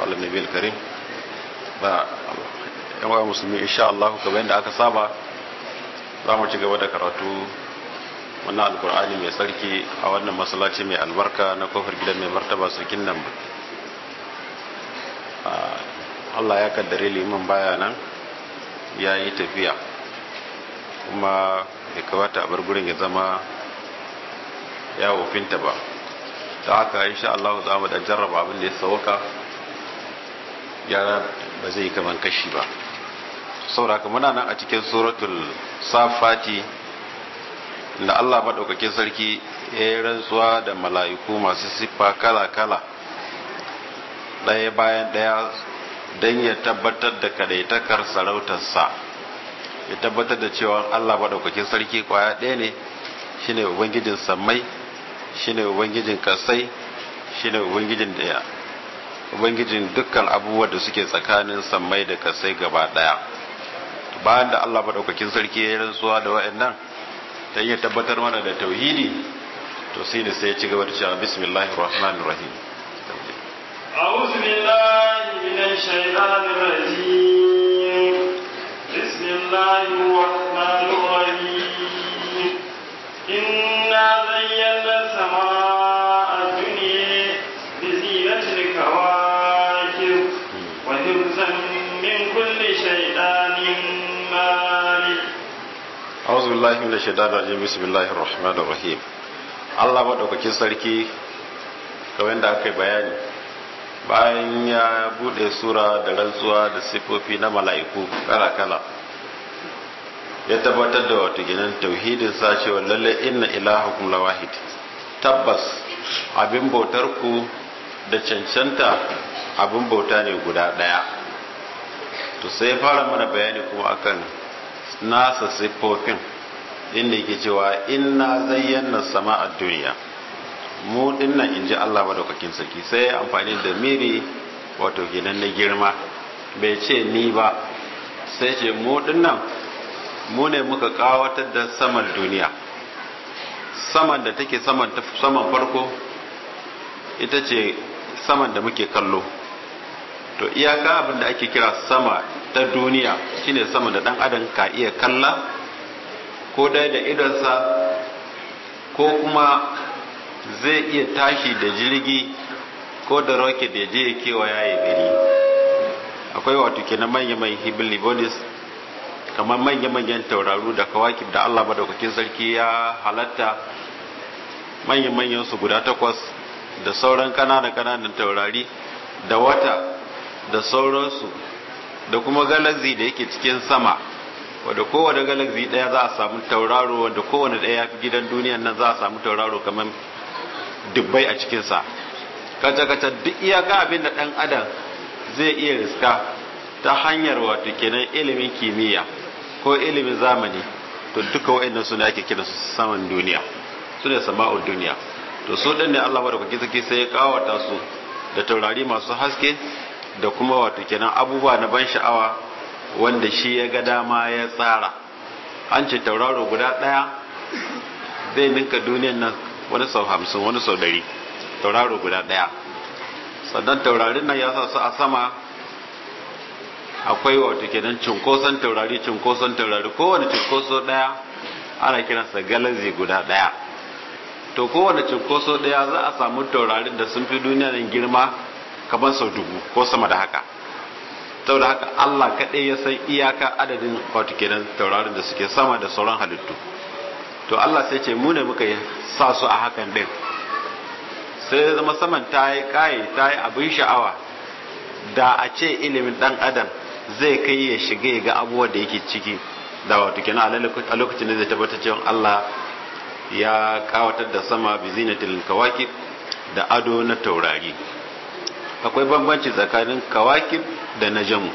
على النبي الكريم ba yawa musulmi insha Allah kamar yadda aka saba za mu ci gaba da karatu wannan alkur'ani mai sarki a wannan masallaci mai albarka na kofar gidan mai martaba sarkin nan Allah ya kaddare liman baya nan ya yi tafiya kuma ya kawata a bar gurin ya zama ya wofinta ba ta haka insha Allah za mu dan jarraba abin da ya sauka yara ba zai kaman kashi ba sauraka muna nan a cikin suratul safati da Allah maɗaukakin sarki ya yi rantsuwa da mala'iku masu siffa kala-kala ɗaya bayan ɗaya don ya tabbatar da kadaitakar sarautarsa ya tabbatar da cewa Allah maɗaukakin sarki kwaya ɗaya ne shine ubangijin sammai shine ubangijin kasai shine ubangijin daya ubangijin dukkan abubuwa da suke tsakanin sammai da kasai gaba daya bayan da Allah madaukakin sarki ya rantsuwa da wayannan ta iya tabbatar mana da tauhidi to sai da sai ya ci gaba da cewa bismillahir rahmanir rahim أعوذ بالله من الشيطان الرجيم بسم الله الرحمن الرحيم إنا زينا السماء الدنيا بزينة الكواكب وحفظا من كل شيطان مارد أعوذ بالله من الشيطان الرجيم بسم الله الرحمن الرحيم Allah maɗaukakin sarki kamar da aka yi bayani bayan ya buɗe sura da rantsuwa da siffofi na mala'iku kala-kala ya tabbatar da wato ginin tauhidin sa cewa lalle inna ilahakum lawahid tabbas abin bautar ku da cancanta abin bauta ne guda daya to sai fara mana bayani kuma akan nasa siffofin inda yake cewa inna zayyana sama a duniya mu dinnan inji Allah madaukakin sarki sai amfani da miri wato ginan na girma bai ce ni ba sai ce mu dinnan mu ne muka kawatar da saman duniya saman da take saman saman farko ita ce saman da muke kallo to iyaka abin da ake kira sama ta duniya shine sama da dan adam ka iya kalla ko dai da idonsa ko kuma zai iya tashi da jirgi ko da rocket da je ya kewaya ya gari akwai wato kenan manya-manyan hibilibonis kamar manya-manyan tauraru da kawakib da Allah madaukakin sarki ya halatta manya-manyan su guda takwas da sauran kanana-kananan taurari da wata da sauransu da kuma galazi da yake cikin sama wadda kowane galazi daya za a samu tauraro wadda kowane daya ya fi gidan duniyan nan za a samu tauraro kamar dubbai a cikinsa kaca-kaca duk iyaka abin da dan adam zai iya riska ta hanyar wato kenan ilimin kimiyya ko ilimin zamani to duka wa'annan suna ake kira su saman duniya su ne sama'ul duniya to su ɗin ne Allah madaukaki saki sai ya kawata su da taurari masu haske da kuma wato kenan abubuwa na ban sha'awa wanda shi ya ga dama ya tsara an ce tauraro guda ɗaya zai ninka duniyan nan wani sau hamsin wani sau dari tauraro guda ɗaya sannan taurarin nan ya sa su a sama akwai wato kenan cunkoson taurari cunkoson taurari kowane cunkoso daya ana kiransa galazi guda daya to kowane cunkoso daya za a samu taurarin da sun fi duniya nan girma kamar sau dubu ko sama da haka saboda haka Allah kaɗai ya san iyaka adadin wato kenan taurarin da suke sama da sauran halittu to Allah sai ce mu ne muka sa su a hakan din sai ya zama saman ta yi kaye ta yi abin sha'awa da a ce ilimin dan adam zai kai ya shiga ya ga abubuwan da yake ciki da wato kenan a lokacin da zai tabbatar cewa Allah ya kawatar da sama bi zinatil kawakib da ado na taurari akwai bambanci tsakanin kawakib da najamu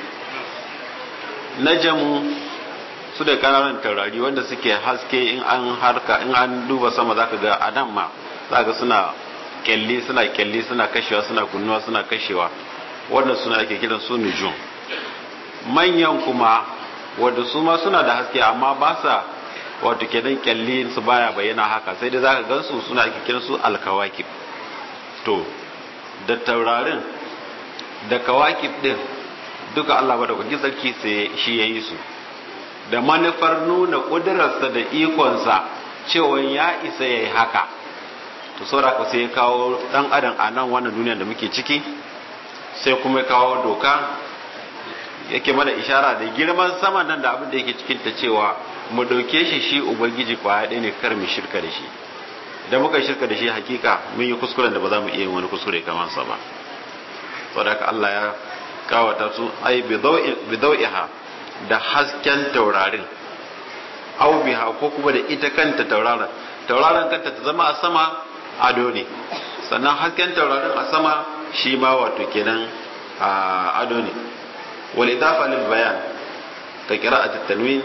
najamu su da kananan taurari wanda suke haske in an harka in an duba sama zaka ga a nan ma zaka suna kyalli suna kyalli suna kashewa suna kunnuwa suna kashewa wannan suna ake kiran su nujum manyan kuma wanda su ma suna da haske amma ba sa wato kenan kyalli su baya bayyana haka sai dai zaka gansu suna ake kiran su alkawakib to da taurarin da kawakib din duka Allah madaukakin sarki sai shi ya yi su da manufar nuna ƙudurarsa da ikonsa cewa ya isa ya yi haka to saboda sai ya kawo ɗan adam a nan wannan duniyar da muke ciki sai kuma ya kawo doka yake mana ishara da girman sama nan da abin da yake cikin ta cewa mu ɗauke shi shi ubangiji kwaya ɗaya ne kar mu shirka da shi idan muka shirka da shi hakika mun yi kuskuren da ba za mu iya yin wani kuskure kamar sa ba saboda Allah ya kawata su ai bidau'iha da hasken taurarin au biha ko kuma da ita kanta tauraron tauraron kanta ta zama a sama ado ne sannan hasken taurarin a sama shi ma wato kenan a ado ne wal idafa lil bayan ka qira'at tanwin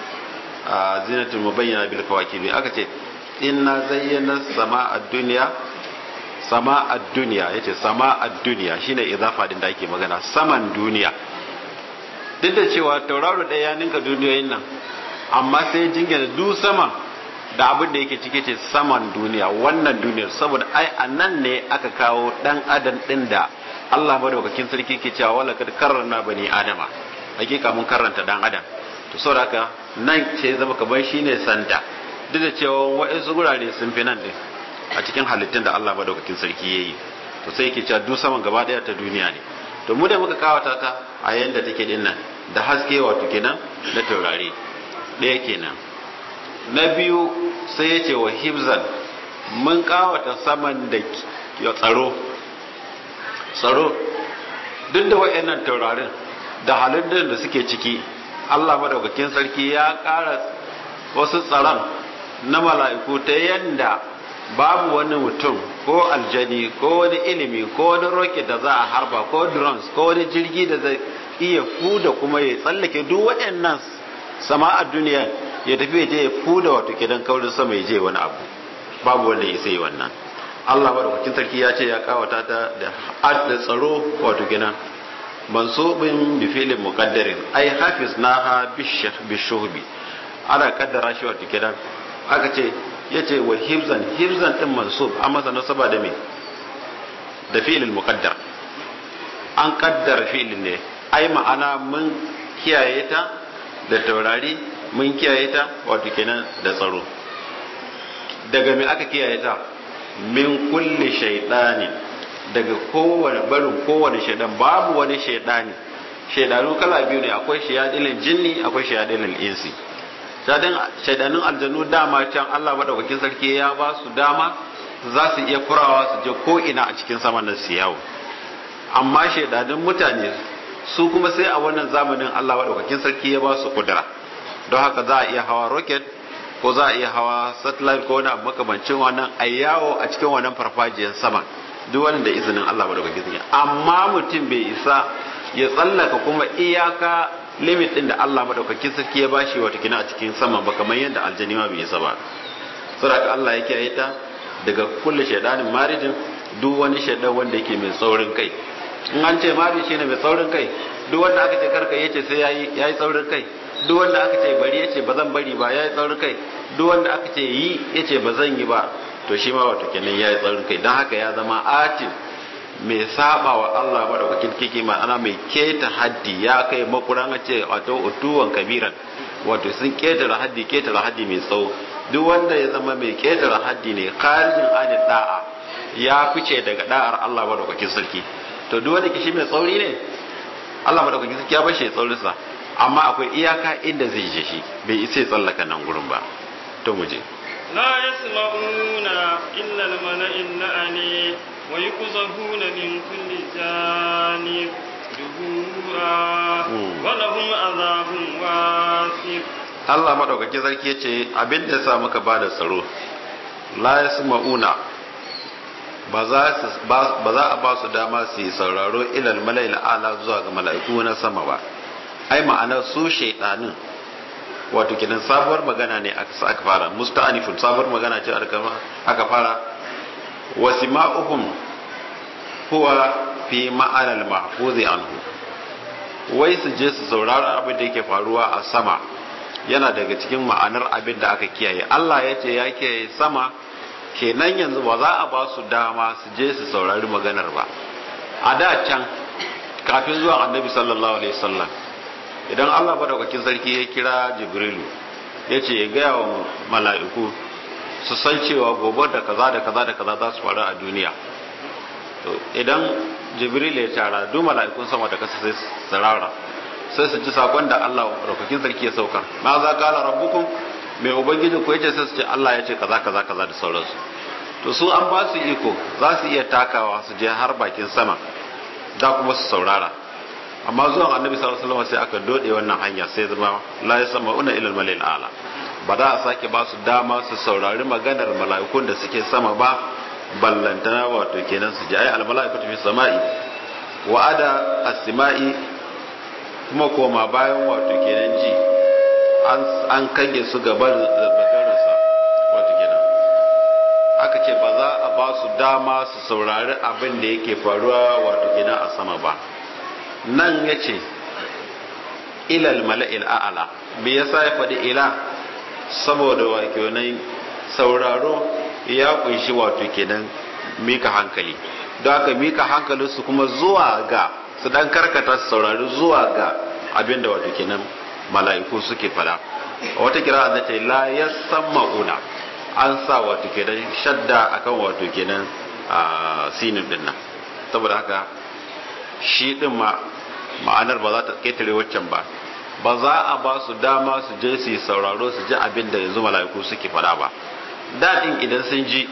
a zinatul mubayyana bil kawakibi aka ce inna zayyana sama'a dunya sama'a dunya yace sama'a dunya shine idafa din da ake magana saman duniya duk da cewa tauraro ɗaya ya ninka duniyoyin nan amma sai jingina du sama da abin da yake cike ce saman duniya wannan duniyar saboda ai a nan ne aka kawo dan adam din da Allah madaukakin sarki ke cewa wala kad karrana bani adama hakika mun karranta dan adam to saboda haka nan ce zama kamar shine santa duk da cewa wa'ansu gurare sun fi nan din a cikin halittun da Allah madaukakin sarki yayi to sai yake cewa duk saman gaba daya ta duniya ne to mu da muka kawata ta a yanda take din nan da haske wato kenan na taurari ɗaya kenan na biyu sai ya ce wa hibzan mun kawata saman da ya tsaro tsaro duk da wa'annan taurarin da halittun da suke ciki Allah madaukakin sarki ya ƙara wasu tsaron na mala'iku ta yanda babu wani mutum ko aljani ko wani ilimi ko wani rocket da za a harba ko drones ko wani jirgi da zai iya fuda kuma ya tsallake duk waɗannan sama'ar duniya ya tafi ya je ya fuda wato kidan kaurin sama ya je wani abu babu wanda ya sai wannan Allah madaukakin sarki ya ce ya kawata ta da da tsaro wato kidan mansubin bi filin muqaddarin ai hafiz naha bishuhbi ana kaddara shi wato kidan aka ce yace wa hibzan hibzan din mansub an masa nasaba da me da fi'il muqaddar an kaddara fi'il ne ai ma'ana mun kiyaye ta da taurari mun kiyaye ta wato kenan da tsaro daga me aka kiyaye ta min kulli shaytani daga kowane barin kowane shaydan babu wani shaydani shaydanu kala biyu ne akwai shayadilin jinni akwai shayadilin insi shaidanin aljanu dama can Allah madaukakin sarki ya ba su dama za su iya kurawa su je ko ina a cikin saman nan su yawo amma shaidanin mutane su kuma sai a wannan zamanin Allah madaukakin sarki ya ba su kudura don haka za a iya hawa rocket ko za a iya hawa satellite ko wani abu makamancin wannan a yawo a cikin wannan farfajiyar sama duk wani da izinin Allah madaukakin sarki amma mutum bai isa ya tsallaka kuma iyaka limit din da Allah madaukakin sarki ya bashi wata kina a cikin sama ba kamar yadda aljani ma bai isa ba saboda Allah ya kiyaye ta daga kullu shaydanin marijin duk wani shaydan wanda yake mai tsaurin kai in an ce mari shine mai tsaurin kai duk wanda aka ce karka yace sai yayi yayi tsaurin kai duk wanda aka ce bari yace ba zan bari ba yayi tsaurin kai duk wanda aka ce yi yace ba zan yi ba to shi ma wato kenan yayi tsaurin kai dan haka ya zama atin mai saba wa Allah madaukakin kiki ma'ana mai keta haddi ya kai makuran a ce wato utuwan kabiran wato sun ketara haddi ketara haddi mai tsawo duk wanda ya zama mai ketara haddi ne kharijin ani da'a ya fice daga da'ar Allah madaukakin sarki to duk wanda kishi mai tsauri ne Allah madaukakin sarki ya bar shi tsaurin sa amma akwai iyaka inda zai je shi bai isa ya tsallaka nan gurin ba to mu je لا يسمعون إلا الملأ الأعلى ويقذفون من كل جانب دبورا ولهم عذاب واثق Allah madaukakin sarki ya ce abin da sa muka ba da tsaro la yasma'una ba za a ba su dama su yi sauraro ilal mala'il ala zuwa ga mala'iku na sama ba ai ma'ana su shaidanin wato kidan sabuwar magana ne aka fara musta'anifun sabuwar magana ce aka fara wasima'uhum huwa fi ma'anal mahfuzi anhu wai su je su saurara abin da yake faruwa a sama yana daga cikin ma'anar abin da aka kiyaye Allah ya ce ya kiyaye sama kenan yanzu ba za a ba su dama su je su saurari maganar ba a da can kafin zuwan annabi sallallahu alaihi wasallam idan Allah madaukakin sarki ya kira jibrilu ya ce ya gaya wa mala'iku su san cewa gobe da kaza da kaza da kaza za su faru a duniya to idan jibril ya tara duk mala'ikun sama da kasa sai sarara sai su ji sakon da Allah madaukakin sarki ya saukar ma za ka ala rabbukum mai ubangiji ko yace sai su ce Allah ya ce kaza kaza kaza da sauransu to su an ba su iko za su iya takawa su je har bakin sama da kuma su saurara amma zuwan annabi sallallahu alaihi wasallam sai aka dode wannan hanya sai zama la yasma'una ila al-malil ala ba za a sake ba su dama su saurari maganar mala'ikun da suke sama ba ballantana wato kenan su ji ai al-mala'ikatu fi sama'i wa ada as-sama'i kuma koma bayan wato kenan ji an kange su gaban maganarsa wato kenan aka ce ba za a ba su dama su saurari abin da yake faruwa wato kenan a sama ba nan ya ce ilal mala'il a'ala me yasa ya faɗi ila saboda wato kenan sauraro ya kunshi wato kenan mika hankali don haka mika hankalinsu kuma zuwa ga su dan karkata su saurari zuwa ga abin da wato kenan mala'iku suke fada wata kira da ce la yasma'una an sa wato kenan shadda akan wato kenan a sinin din nan saboda haka shi din ma ma'anar ba za ta ketare waccan ba ba za a ba su dama su je su yi sauraro su ji abin da yanzu mala'iku suke fada ba daɗin idan sun ji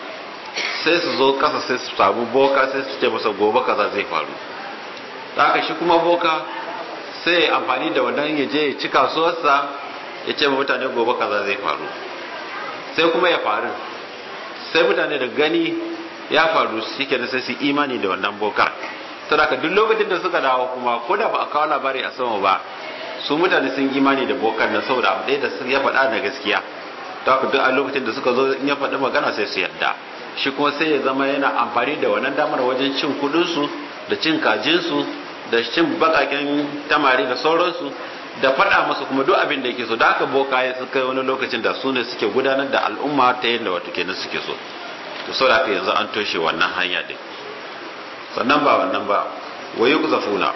sai su zo kasa sai su samu boka sai su ce masa gobe kaza zai faru da haka shi kuma boka sai ya amfani da wannan ya je ya ci kasuwarsa ya ce mutane gobe kaza zai faru sai kuma ya faru sai mutane da gani ya faru shi ke sai su imani da wannan bokar saboda duk lokacin da suka dawo kuma ko da ba a kawo labari a sama ba su mutane sun imani da bokar nan saboda abu ɗaya da ya faɗa na gaskiya ta duk a lokacin da suka zo in ya faɗi magana sai su yarda shi kuma sai ya zama yana amfani da wannan damar wajen cin kuɗinsu da cin kajinsu da cin bakaken tamari da sauransu da faɗa masa kuma duk abin da yake so da haka bokaye suka yi wani lokacin da su ne suke gudanar da al'umma ta yadda wato kenan suke so to saboda haka yanzu an toshe wannan hanya din sannan ba wannan ba wayu zafuna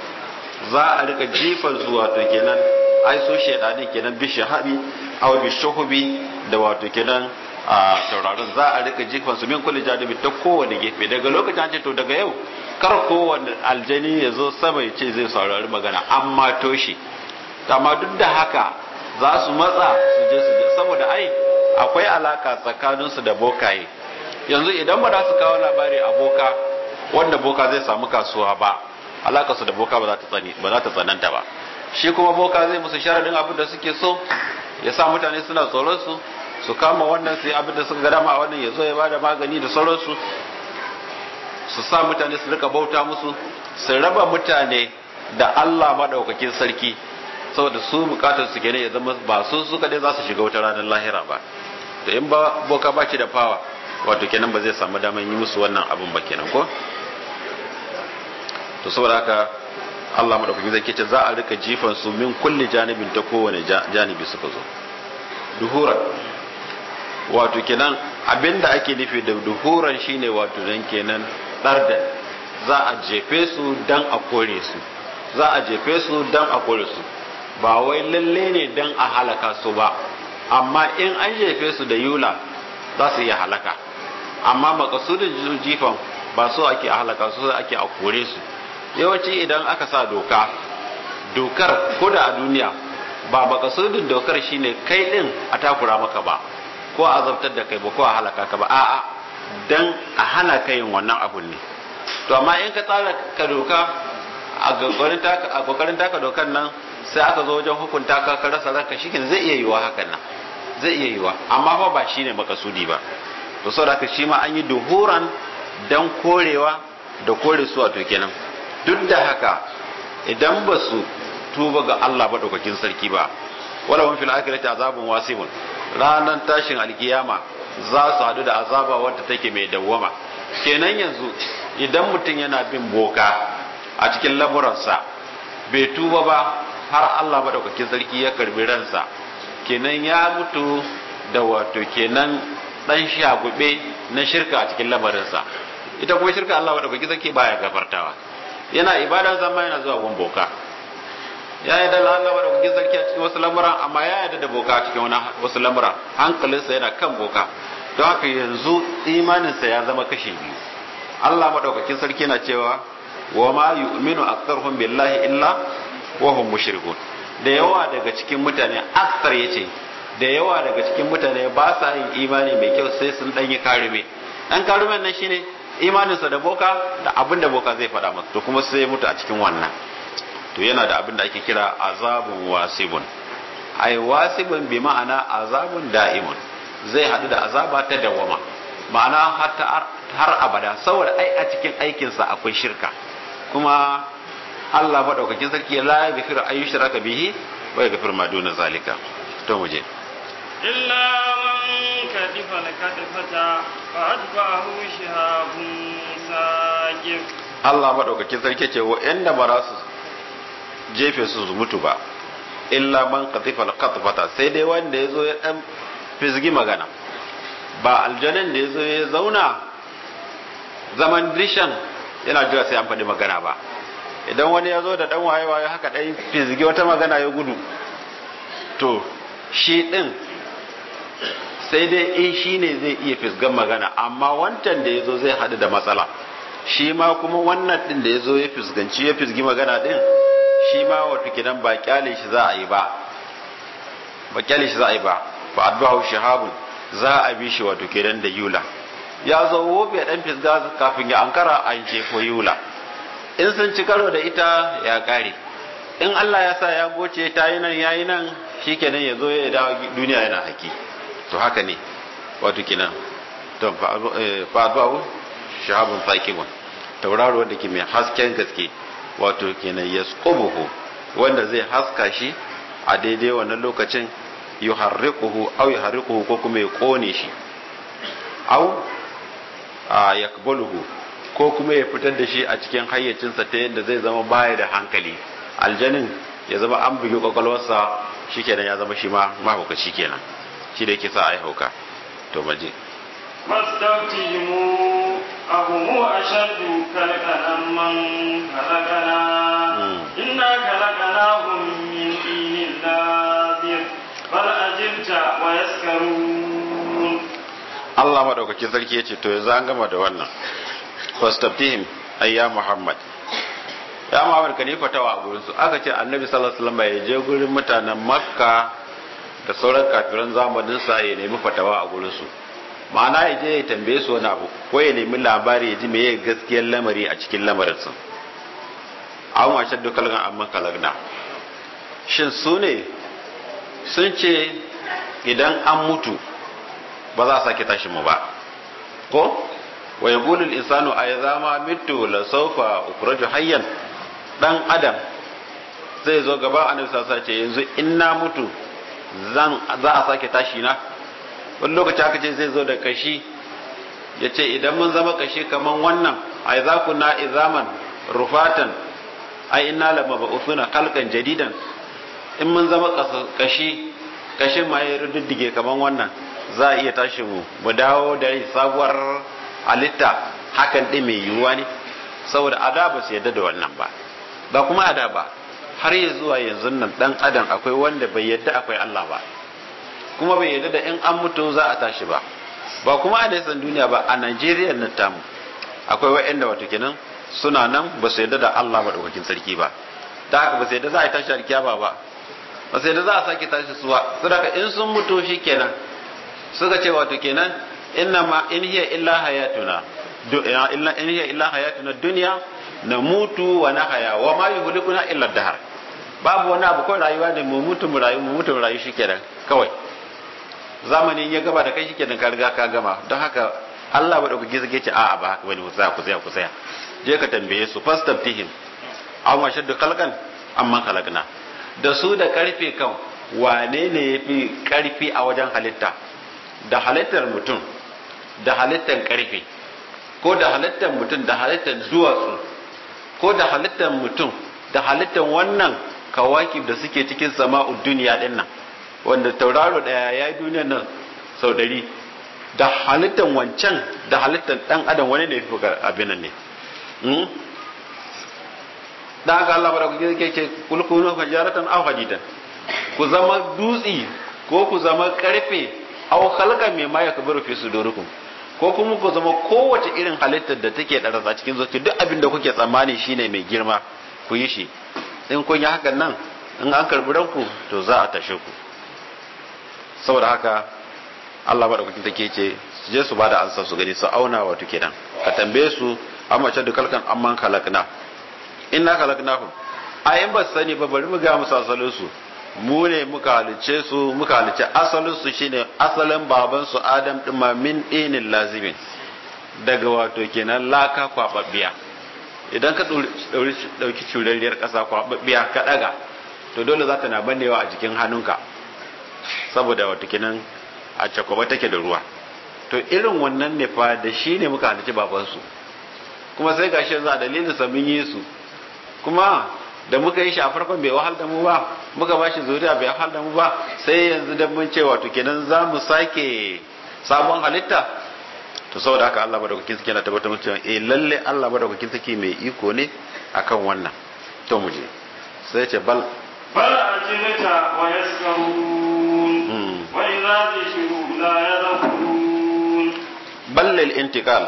za a rika jifan su wato kenan ai so shedani kenan bi shahabi aw bi shuhubi da wato kenan a tauraron za a rika jifan su min kulli janibi ta kowane gefe daga lokacin an ce to daga yau kar kowane aljani ya zo sama ya ce zai saurari magana amma toshe amma duk da haka za su matsa su je su je saboda ai akwai alaka tsakaninsu da bokaye yanzu idan ba za su kawo labari a boka wanda boka zai samu kasuwa ba alaka su da boka ba za ta tsani ba za ta tsananta ba shi kuma boka zai musu sharadin abin da suke so ya sa mutane suna tsoron su su kama wannan sai abin da suka ga dama a wannan ya zo ya bada magani da sauransu su sa mutane su rika bauta musu su raba mutane da Allah madaukakin sarki saboda su bukatar su kenan ya zama ba su su kadai za su shiga wata ranar lahira ba to in ba boka ba da fawa wato kenan ba zai samu daman yi musu wannan abin ba kenan ko to saboda haka Allah madaukakin sarki ce za a rika jifan su min kulli janibin ta kowane janibi suka zo duhuran wato kenan abinda ake nufi da duhuran shine wato dan kenan dardan za a jefe su dan a kore su za a jefe su dan a kore su ba wai lalle ne dan a halaka su ba amma in an jefe su da yula za su iya halaka amma makasudin jifan ba so ake a halaka su ake a kore su yawanci idan aka sa doka dokar ko da a duniya ba makasudin dokar shine kai din a takura maka ba ko a azabtar da kai ba ko a halaka ka ba a'a dan a hana ka yin wannan abun ne to amma in ka tsara ka doka a kokarin taka dokan nan sai aka zo wajen hukunta ka ka rasa ranka shikin zai iya yiwa hakan nan zai iya yiwa amma fa ba shine makasudi ba to saboda haka shi ma an yi duhuran dan korewa da kore su wato kenan duk da haka idan ba su tuba ga Allah madaukakin sarki ba wala hum fil akhirati azabun wasibun ranan tashin alkiyama za su hadu da azaba wadda take mai dawwama kenan yanzu idan mutum yana bin boka a cikin lamuransa bai tuba ba har Allah madaukakin sarki ya karbi ransa kenan ya mutu da wato kenan dan shagube na shirka a cikin lamarinsa ita kuma shirka Allah madaukakin sarki baya gafartawa yana ibada zama yana zuwa gun boka ya yi da Allah da kuke sarki a cikin wasu lamuran amma ya yarda da boka a cikin wasu lamuran hankalinsa yana kan boka don haka yanzu imaninsa ya zama kashe biyu Allah madaukakin sarki na cewa wa ma yu'minu aktharuhum billahi illa wa hum mushrikun da yawa daga cikin mutane akthar yace da yawa daga cikin mutane ba sa yin imani mai kyau sai sun dan yi karume dan karumen nan shine imaninsa da boka da abin da boka zai faɗa masa to kuma sai ya mutu a cikin wannan to yana da abin da ake kira azabun wasibun ai wasibun bi ma'ana azabun da'imun zai haɗu da azaba ta dawama ma'ana har abada saboda ai a cikin aikinsa akwai shirka kuma Allah maɗaukakin sarki la ya gafiru ayu shiraka bihi wa ya gafiru ma duna zalika to mu je illa man kadifa lakadfata fa atba'ahu shihabun saqif Allah maɗaukakin sarki ce wa'anda ba za su jefe su su mutu ba illa man kadifa lakadfata sai dai wanda ya zo ya dan fizgi magana ba aljanin da ya zo ya zauna zaman dishan yana jira sai an faɗi magana ba idan wani ya zo da ɗan waye-waye haka ɗan fizgi wata magana ya gudu to shi ɗin sai dai in shi ne zai iya fisgan magana amma wancan da ya zo zai haɗu da matsala shi ma kuma wannan ɗin da ya zo ya fisganci ya fisgi magana ɗin shi ma wato kidan ba kyale shi za a yi ba ba kyale shi za a yi ba fa adbahu shahabun za a bi shi wato kenan da yula ya zo wofe dan fisga kafin ya ankara an jefo yula in sun ci karo da ita ya kare in Allah ya sa ya goce ta yi nan yayi nan shikenan ya zo ya dawo duniya yana haki to haka ne wato kenan to fa adbahu shahabun faqimun tauraro wanda ke mai hasken gaske wato kenan yasqubuhu wanda zai haska shi a daidai wannan lokacin yuharriquhu aw yuharriquhu ko kuma ya kone shi aw a yakbaluhu ko kuma ya fitar da shi a cikin hayyacinsa ta yadda zai zama baya da hankali aljanin ya zama an bugi kwakwalwarsa shikenan ya zama shi ma mahaukaci kenan shi da yake sa ai hauka to maje فاستفتهموا أهم أشد خلقا أمن خلقنا إنا خلقناهم من طين لازب bal ajibta wa yaskarun Allah madaukakin sarki yace to yanzu an gama da wannan fastaftihim ayya Muhammad ya Muhammad ka ne fatawa a gurin su aka ce Annabi sallallahu alaihi wasallam ya je gurin mutanen Makka da sauran kafiran zamanin sa ya nemi fatawa a gurin su ma'ana ya je ya tambaye su wani abu ko ya nemi labari ya ji meye gaskiyar lamari a cikin lamarin su an washe dukkan amma kalagna shin su ne sun ce idan an mutu ba za a sake tashi mu ba ko wa yaqulu al-insanu ayza ma mitu la sawfa ukhraju hayyan dan adam zai zo gaba annabi sallallahu ce yanzu in na mutu zan za a sake tashi na wani lokaci aka ce zai zo da kashi ya ce idan mun zama kashi kaman wannan ai za ku na izaman rufatan ai inna lama ba'uthuna khalqan jadidan in mun zama kashi kashin ma ya rududdige kaman wannan za a iya tashi mu mu dawo da sabuwar halitta hakan ɗin mai yiwuwa ne saboda ada ba su yadda da wannan ba ba kuma ada ba har ya zuwa yanzu nan dan adam akwai wanda bai yadda akwai Allah ba kuma bai yadda da in an mutu za a tashi ba ba kuma a san duniya ba a Najeriya nan tamu akwai wa'anda wato kenan suna nan ba su yadda da Allah madaukakin sarki ba da haka ba su yadda za a tashi alkiyama ba ba su yadda za a sake tashi su ba saboda in sun mutu shikenan suka ce wato kenan inna ma in hiya illa hayatuna illa in hiya illa hayatuna dunya namutu wa nahaya wa ma yuhlikuna illa dahar babu wani abu kawai rayuwa ne mu mutu mu rayu mu mutu mu rayu shikenan kawai zamanin ya gaba da kai shikenan ka riga ka gama don haka Allah ba dauki zage ce a'a ba haka bane ku tsaya ku tsaya ku tsaya je ka tambaye su fastaftihim aw ma shaddu khalqan amma khalaqna da su da karfe kan wane ne yafi karfi a wajen halitta da halittar mutum da halittar karfe ko da halittar mutum da halittar duwatsu ko da halittar mutum da halittar wannan kawakib da suke cikin sama'ud duniya din nan wanda tauraro daya ya yi duniyar nan sau ɗari da halittar wancan da halittar ɗan adam wani ne fi abin nan ne dan haka Allah madaukaki yake ce kul kunu fajaratan aw hadidan ku zama dutsi ko ku zama karfe aw khalqan mimma yakburu fi sudurikum ko kuma ku zama kowace irin halittar da take da rasa cikin zuci duk abin da kuke tsammani shine mai girma ku yi shi in kun yi hakan nan in an karbi ranku to za a tashe ku saboda haka Allah madaukakin take ce su je su bada ansa su gani su auna wato kenan ka tambaye su amma ce da kalkan amman kalakna inna kalaknahum ayin ba sani ba bari mu ga musu asalin su mu ne muka halice su muka halice asalin su shine asalin baban su Adam din ma min dinin lazimin daga wato kenan laka kwababbiya idan ka dauki curarriyar kasa kwababbiya ka daga to dole za ta na bannewa a jikin hannunka saboda wato kenan a cakwaba take da ruwa to irin wannan ne fa da shi ne muka halice baban su kuma sai gashi yanzu a dalilin sa mun yi su kuma da muka yi shi a farkon bai wahal da mu ba muka ba shi zuriya bai wahal da mu ba sai yanzu da mun ce wato kenan za mu sake sabon halitta to saboda haka Allah madaukakin sarki yana tabbatar mu cewa eh lalle Allah madaukakin sarki mai iko ne akan wannan to mu je sai ya ce bal bal ajilta wa yaskarun wa idza zikru la yadhkurun bal lil intiqal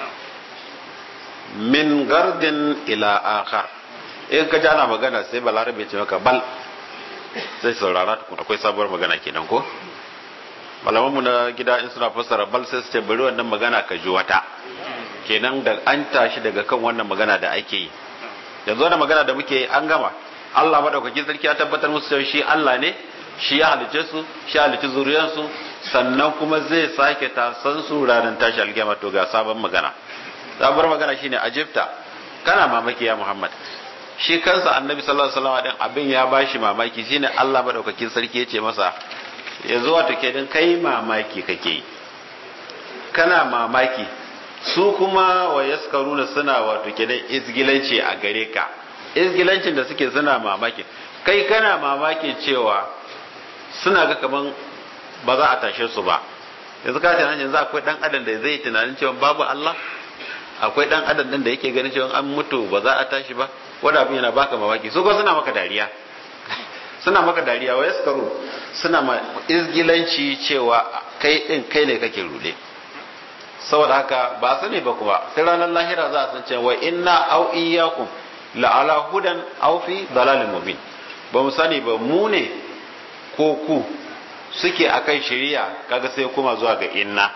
min gardin ila akhar in ka ji ana magana sai balarabe ce maka bal sai saurara tukun akwai sabuwar magana kenan ko malamanmu na gida in suna fassara bal sai su ce bari wannan magana ka ji wata kenan da an tashi daga kan wannan magana da ake yi yanzu wannan magana da muke yi an gama Allah madaukakin sarki ya tabbatar musu cewa shi Allah ne shi ya halice su shi ya halice zuriyarsu sannan kuma zai sake tasan su ranar tashi alkiyama to ga sabon magana sabuwar magana shine ajibta kana mamaki ya Muhammad shi kansa annabi sallallahu alaihi wasallam din abin ya bashi mamaki shine Allah madaukakin sarki yace masa yanzu wato kenan kai mamaki kake yi kana mamaki su kuma wa yaskaruna suna wato kenan izgilanci a gare ka izgilancin da suke suna mamaki kai kana mamaki cewa suna ga kaman ba za a tashe su ba yanzu ka tunanin yanzu akwai dan adam da zai tunanin cewa babu Allah akwai dan adam din da yake ganin cewa an mutu ba za a tashi ba wanda abin yana baka mamaki su ko suna maka dariya suna maka dariya wa yaskaru suna ma izgilanci cewa kai din kai ne kake rude saboda haka ba sani ba kuma sai ranar lahira za a san cewa inna au iyyakum la ala hudan aw fi dalalin mubin ba mu sani ba mu ne ko ku suke akan shari'a kaga sai kuma zuwa ga inna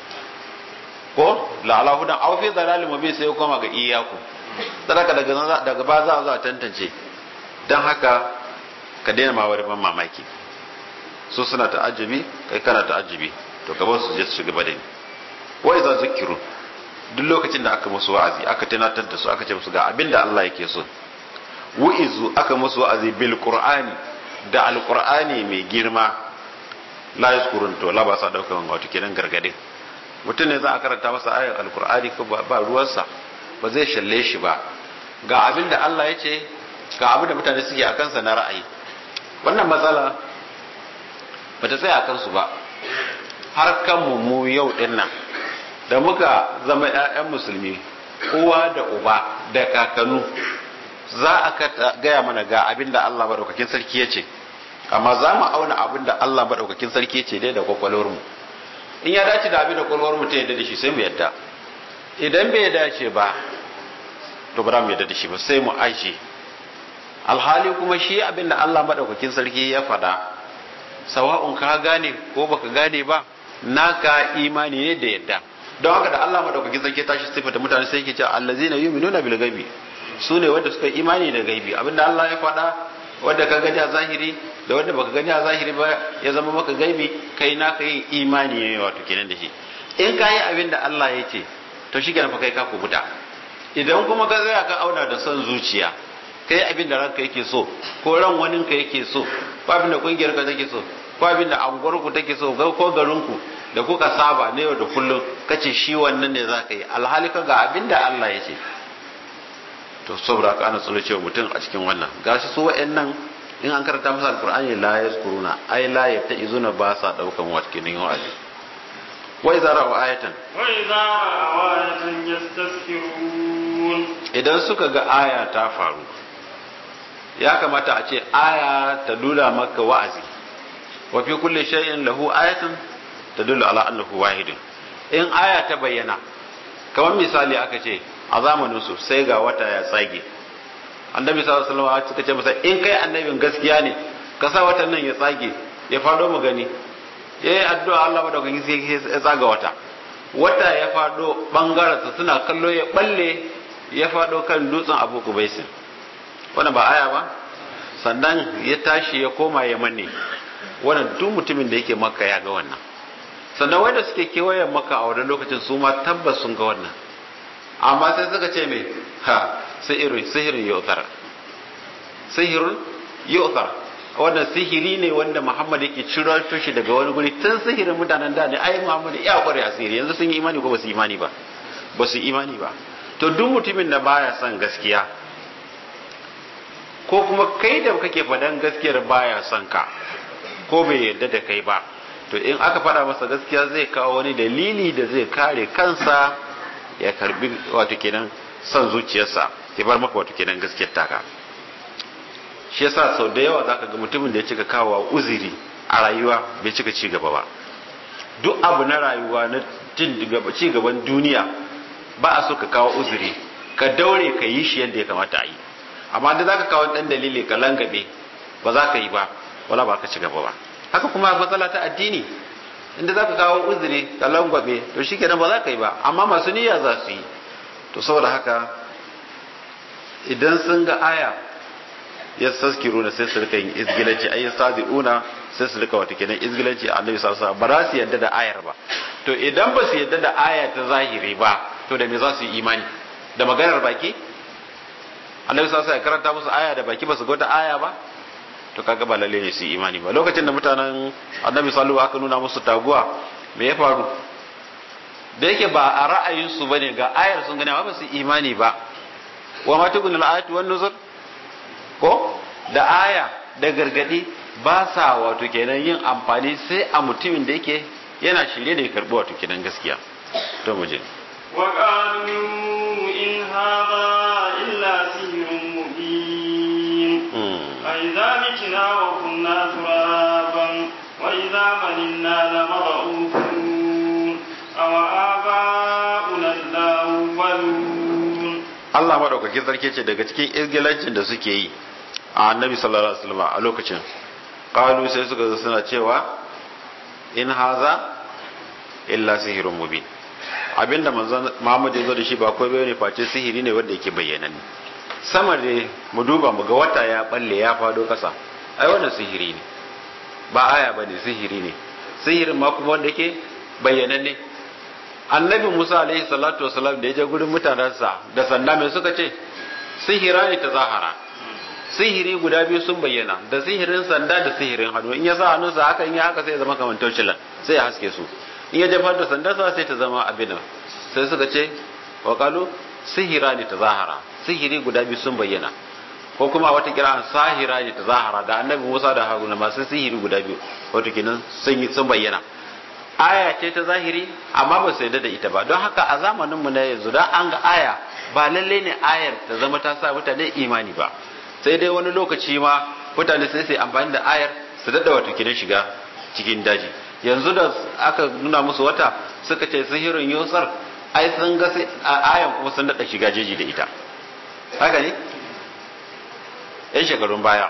ko la ala hudan aw fi dalalin mubin sai kuma ga iyyakum sadaka daga daga ba za a tantance dan haka ka daina ma wani ban mamaki su suna ta'ajjubi kai kana ta'ajjubi to ka su je su shiga badani wa idza zikiru duk lokacin da aka musu wa'azi aka tunatar da su aka ce musu ga abinda Allah yake so wa'izu aka musu wa'azi bil qur'ani da alqur'ani mai girma la yazkurun to la ba sa daukan wato kenan gargadin mutum ne za a karanta masa ayar alqur'ani ko ba ruwansa ba zai shalle shi ba ga abinda Allah ya ce ga abinda mutane suke a kansa na ra'ayi wannan matsala ba ta tsaya a kansu ba har kanmu mu yau din nan da muka zama 'ya'yan musulmi uwa da uba da kakanu za a gaya mana ga abin da Allah maɗaukakin sarki ya ce amma za mu auna abin da Allah maɗaukakin sarki ya ce dai da kwakwalwarmu in ya dace da abin da kwakwalwarmu ta yadda da shi sai mu yadda idan bai dace ba to ba mu yadda da shi ba sai mu aje alhali kuma shi abin da Allah maɗaukakin sarki ya faɗa sawa'un ka gane ko baka gane ba naka imani ne da yadda don haka da Allah madaukakin sarki tashi sifata mutane sai yake cewa allazina yu'minuna bil ghaibi su ne wanda suka imani da gaibi abinda Allah ya faɗa wanda ka gani a zahiri da wanda baka gani a zahiri ba ya zama maka gaibi kai na kai imani ne wato kenan da shi in ka yi abin da Allah ya ce to shi kenan fa kai ka kubuta idan kuma ka tsaya ka auna da son zuciya kai abin da ranka yake so ko ran wanin ka yake so ko abin da kungiyar ka take so ko abin da anguwar ku take so ko garin ku da kuka saba ne yau da kullum kace shi wannan ne zaka yi alhali ka ga abin da Allah ya ce to saboda ka ana tsoro cewa mutum a cikin wannan gashi su wa'annan in an karanta masa alqur'ani la yazkuruna ai la yattaizuna ba sa daukan wakilin wa'azi wa idza ra'u ayatan wa idza ra'u ayatan yastasfirun idan suka ga aya ta faru ya kamata a ce aya ta nuna maka wa'azi wa fi kulli shay'in lahu ayatun tadullu ala annahu wahidun in aya ta bayyana kamar misali aka ce a zamanin su sai ga wata ya tsage annabi sallallahu alaihi wasallam suka ce masa in kai annabin gaskiya ne ka sa watan nan ya tsage ya fado mu gani yayi addu'a Allah madaukakin sai ya tsaga wata wata ya fado bangaren suna kallo ya balle ya fado kan dutsen Abu Kubaisin wannan ba aya ba sannan ya tashi ya koma ya manne wannan duk mutumin da yake makka ya ga wannan sannan wanda suke kewayen maka a wani lokacin su ma tabbas sun ga wannan amma sai suka ce mai ha sihirin sihirin yautar sihirun yautar wannan sihiri ne wanda muhammad yake ciro shi daga wani guri tun sihirin mutanen da ne ai muhammad ya kware a sihiri yanzu sun yi imani ko ba su imani ba ba su imani ba to duk mutumin da baya son gaskiya ko kuma kai da kake faɗan gaskiyar baya son ka ko bai yarda da kai ba to in aka faɗa masa gaskiya zai kawo wani dalili da zai kare kansa ya karbi wato kenan son zuciyarsa ya bar maka wato kenan gaskiyar taka shi yasa sau da yawa zaka ga mutumin da ya cika kawo uziri a rayuwa bai cika ci gaba ba duk abu na rayuwa na ci gaban duniya ba a so ka kawo uzuri ka daure ka yi shi yadda ya kamata a yi amma da zaka kawo dan dalili ka langabe ba za ka yi ba wala ba ka ci gaba ba haka kuma matsala ta addini inda za ka kawo uzuri ka langwabe to shi kenan ba za ka yi ba amma masu niyya za su yi to saboda haka idan sun ga aya ya saskiru na sai su rika yin izgilanci ayi sadiuna sai su rika wata kenan izgilanci a annabi sallallahu alaihi ba za su yadda da ayar ba to idan ba su yadda da aya ta zahiri ba to da me za su yi imani da maganar baki annabi sallallahu alaihi ya karanta musu aya da baki ba su ga wata aya ba to kaga ba lalle ne su yi imani ba lokacin da mutanen annabi sallallahu aka nuna musu taguwa me ya faru da yake ba a ra'ayin su bane ga ayar sun gani ba su imani ba wa ma tukun al-ayatu wan nuzur ko da aya da gargadi ba sa wato kenan yin amfani sai a mutumin da yake yana shirye da ya karbi wato kenan gaskiya to mu je wa qalu in hadha illa sihrun mubin أإذا متنا وكنا ترابا وإذا ملنا لمبعوثون أو آباؤنا الأولون Allah maɗaukakin sarki ce daga cikin izgilancin da suke yi a annabi sallallahu alaihi wasallam a lokacin qalu sai suka zo suna cewa in haza illa sihirun mubin abinda manzon Muhammad ya zo da shi ba kai bane face sihiri ne wanda yake bayyananne sama da mu duba mu ga wata ya balle ya fado kasa ai wannan sihiri ne ba aya ba ne sihiri ne sihirin ma kuma wanda yake bayyananne annabi musa alaihi salatu wasalam da ya je gurin mutanensa da sanda mai suka ce sihira ne ta zahara sihiri guda biyu sun bayyana da sihirin sanda da sihirin hannu in ya sa hannunsa haka in ya haka sai ya zama kamar taucilan sai ya haske su in ya jefar da sandarsa sai ta zama abin sai suka ce wa kalu sihira ne ta zahara sihiri guda biyu sun bayyana ko kuma wata kira sahira ne ta zahara da annabi Musa da Haruna masu sihiri guda biyu wato kenan sun sun bayyana aya ce ta zahiri amma ba su yarda da ita ba don haka a zamanin mu na yanzu dan an ga aya ba lalle ne ayar ta zama ta sa mutane imani ba sai dai wani lokaci ma mutane sai su amfani da ayar su dada wato kenan shiga cikin daji yanzu da aka nuna musu wata suka ce sihirin yusar ai sun ga ayan kuma sun dada shiga jeji da ita haka ne yan shekarun baya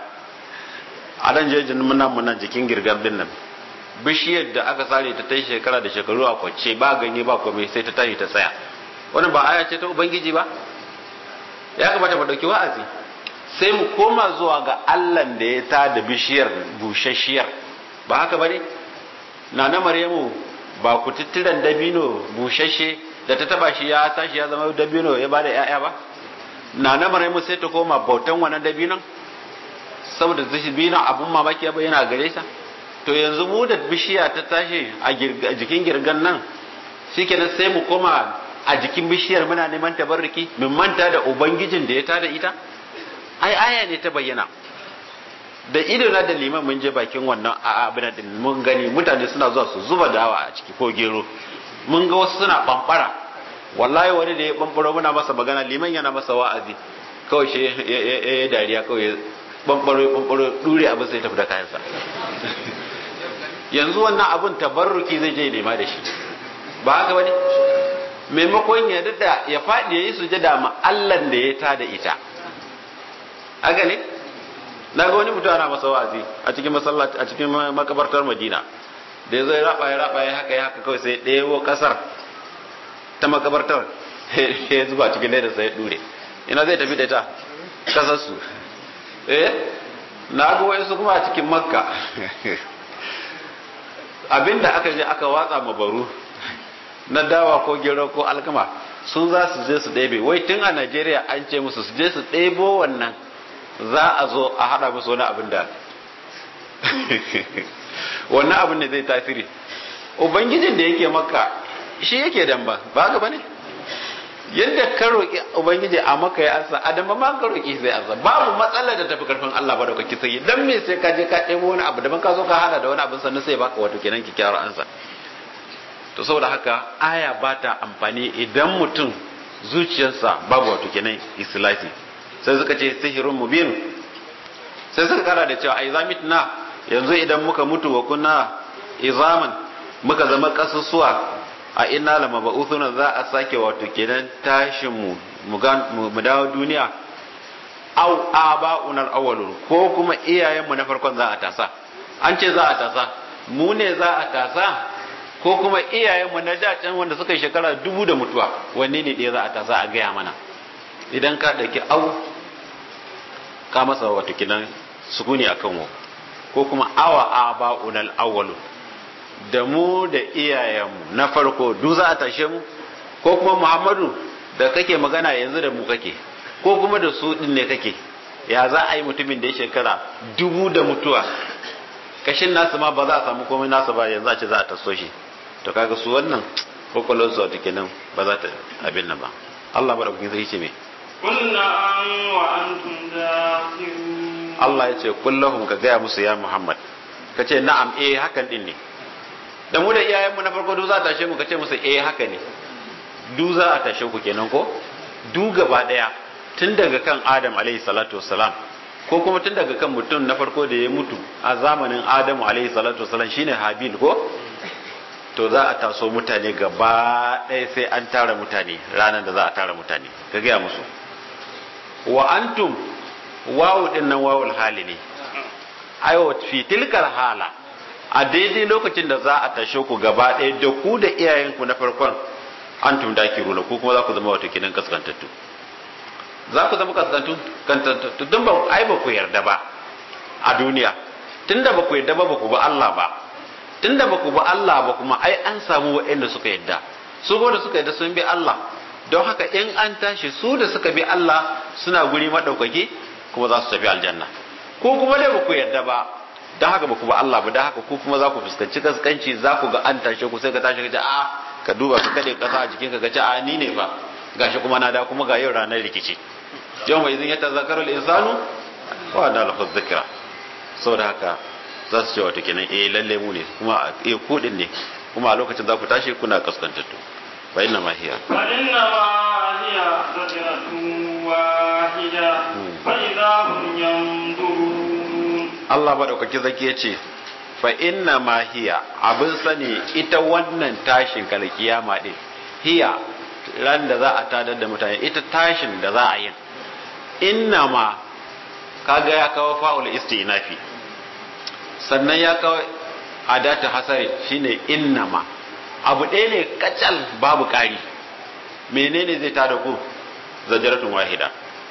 a nan jejin muna muna jikin girgar din nan bishiyar da aka sare ta ta yi shekara da shekaru a kwance ba ganye ba komai sai ta tashi ta tsaya wannan ba aya ce ta ubangiji ba ya kamata mu dauki wa'azi sai mu koma zuwa ga Allah da ya ta da bishiyar bushashiyar ba haka bane na na maryamu ba ku tittiran dabino bushashe da ta taba shi ya tashi ya zama dabino ya bada ya'ya ba na na maryamu sai ta koma bautan wannan dabinon saboda dabinon abun mamaki ya bayyana gare sa to yanzu mu da bishiya ta tashi a jikin girgan nan shikenan sai mu koma a jikin bishiyar muna neman tabarruki mun manta da ubangijin da ya tada ita ai aya ne ta bayyana da ido na da liman mun je bakin wannan abin din mun gani mutane suna zuwa su zuba dawa a ciki ko gero mun ga wasu suna bambara wallahi wani da ya bambaro muna masa magana liman yana masa wa'azi kawai shi ya dariya kawai bambaro bambaro dure abin sai tafi da kayansa yanzu wannan abin tabarruki zai je nema da shi ba haka bane maimakon ya dada ya faɗi ya yi sujada ma Allah da ya ta da ita haka ne na ga wani mutum ana masa wa'azi a cikin masallaci a cikin makabartar Madina da ya zo ya raba ya raba ya haka ya haka kawai sai ɗewo kasar ta makabartar ya zuba cikin leda sai ya dure ina zai tafi da ita kasar su eh na ga wayansu kuma a cikin makka abinda aka je aka watsa mabaru na dawa ko gero ko alkama sun za su je su ɗebe wai tun a najeriya an ce musu su je su ɗebo wannan za a zo a haɗa musu wani abin da wannan abin ne zai tasiri ubangijin da yake maka shi yake damba ba haka bane yadda ka roƙi ubangiji a maka ya ansa adam ma ka roƙi sai ansa babu matsala da tafi karfin Allah ba da kake sai dan me sai ka je ka ɗebo wani abu daban ka zo ka hada da wani abu sannan sai baka wato kenan kyakkyawar ansa to saboda haka aya ba ta amfani idan mutum zuciyarsa babu wato kenan islahi sai suka ce sihirun mubin sai suka kara da cewa ai zamitna yanzu idan muka mutu wa kunna izaman muka zama kasusuwa a inna lama ba'uthuna za a sake wato kenan tashin mu mu dawo duniya au aba'unar awwalun ko kuma iyayen mu na farkon za a tasa an ce za a tasa mu ne za a tasa ko kuma iyayen mu na dacen wanda suka yi shekara dubu da mutuwa wanne ne ɗaya za a tasa a gaya mana idan ka ɗauki au ka masa wato kenan sukuni akan mu ko kuma awa aba'unar awwalun da mu da iyayenmu na farko duk za a tashe mu ko kuma muhammadu da kake magana yanzu da mu kake ko kuma da su din ne kake ya za a yi mutumin da ya shekara dubu da mutuwa kashin nasu ma ba za a samu komai nasu ba yanzu a ce za a taso shi to kaga su wannan kwakwalon su wata kenan ba za ta abin nan ba Allah ba da kukin zai ce me Kunna an wa antum dakhirun Allah ya ce kullahum ka gaya musu ya Muhammad ka ce na'am eh hakan din ne da mu da iyayenmu na farko duk za a tashe mu ka ce musu eh haka ne du za a tashe ku kenan ko du gaba daya tun daga kan Adam alaihi salatu wassalam ko kuma tun daga kan mutum na farko da ya mutu a zamanin Adamu alaihi salatu wassalam shine Habil ko to za a taso mutane gaba ɗaya sai an tara mutane ranar da za a tara mutane ka gaya musu wa antum wawu din nan wawul hali ne ayo fi tilkar hala a daidai lokacin da za a tashe ku gaba ɗaya da ku da iyayenku na farkon antum dakiruna ku kuma za ku zama wato kinan kaskantattu za ku zama kaskantattu don ba ai ba ku yarda ba a duniya tunda ba ku yarda ba ba ku ba Allah ba tunda ba ku ba Allah ba kuma ai an samu waɗanda suka yarda su da suka yarda sun bi Allah don haka in an tashi su da suka bi Allah suna guri madaukaki kuma za su tafi aljanna ko kuma dai ba ku yarda ba don haka ba ku ba Allah ba don haka ku kuma za ku fuskanci kaskanci za ku ga an tashe ku sai ka tashi ka ce a ka duba ka kade kasa a jikinka ka ce a ni ne fa gashi kuma na da kuma ga yau ranar rikici yau mai zin ya tazakarar insanu wa da lafa zikira saboda haka za su ce wata kenan eh lalle mu ne kuma eh kudin ne kuma a lokacin za ku tashi kuna kaskantattu fa inna ma hiya fa inna ma hiya zajratun wahida fa idza hum yanzurun Allah madaukaki zaki yace fa inna ma hiya abin sani ita wannan tashin kal kiyama din hiya ran da za a tadar da mutane ita tashin da za a yin inna ma kaga ya kawo fa'ul istinafi sannan ya kawo adata hasari shine inna ma abu ɗaya ne kacal babu ƙari menene zai tada ku zajaratun wahida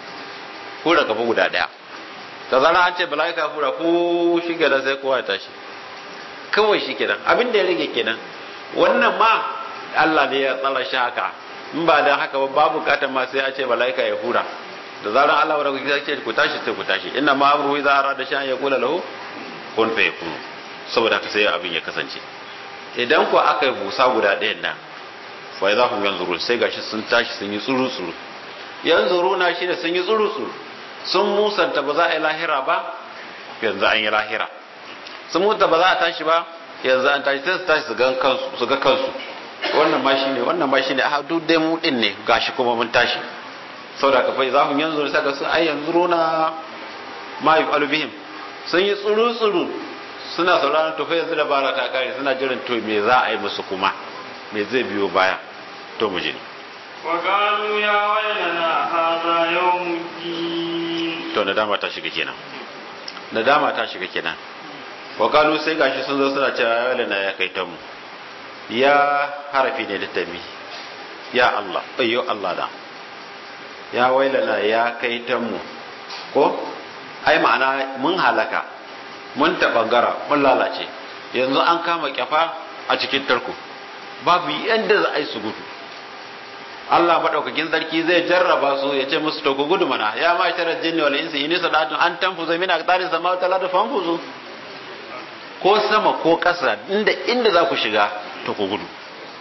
ko da kafa guda ɗaya ta zara an ce bala'ika fura ko shi kenan sai kowa ya tashi kawai shi kenan abin da ya rage kenan wannan ma Allah ne ya tsara shi haka in ba dan haka ba babu katan ma sai a ce bala'ika ya fura da zaran Allah wa rabbi ce ku tashi sai ku tashi inna ma amruhu idza arada shay'an yaqula lahu kun fa yakun saboda haka sai abin ya kasance idan ku aka yi busa guda ɗayan nan fa idza hum yanzurun sai gashi sun tashi sun yi tsuru tsuru yanzuruna shi da sun yi tsuru tsuru sun musanta ba za a yi lahira ba yanzu an yi lahira sun mutu ba za a tashi ba yanzu an tashi sai su tashi su ga kansu wannan ma shine wannan ma shine a duk dai mu din ne gashi kuma mun tashi saboda ka fa za mu yanzu sai ga sun ai yanzu rona ma yu'alu bihim sun yi tsuru tsuru suna sauraron to fa yanzu da bara ta kare suna jiran to me za a yi musu kuma me zai biyo baya to mu je وقالوا يا ويلنا هذا يوم الدين to nadama ta shiga kenan nadama ta shiga kenan wakalu sai gashi sun zo suna cewa ya wale na ya kai ta mu ya harafi ne da tami ya Allah ayyo Allah da ya wailana ya kai ta mu ko ai ma'ana mun halaka mun tabangara mun lalace yanzu an kama kyafa a cikin tarko babu yadda za a yi su gudu Allah madaukakin sarki zai jarraba su ya ce musu to ku gudu mana ya ma sharar jinni wal insi in sadatu an tanfuzu min aqtaris samawati wal ardi fanfuzu ko sama ko ƙasa inda inda za ku shiga to ku gudu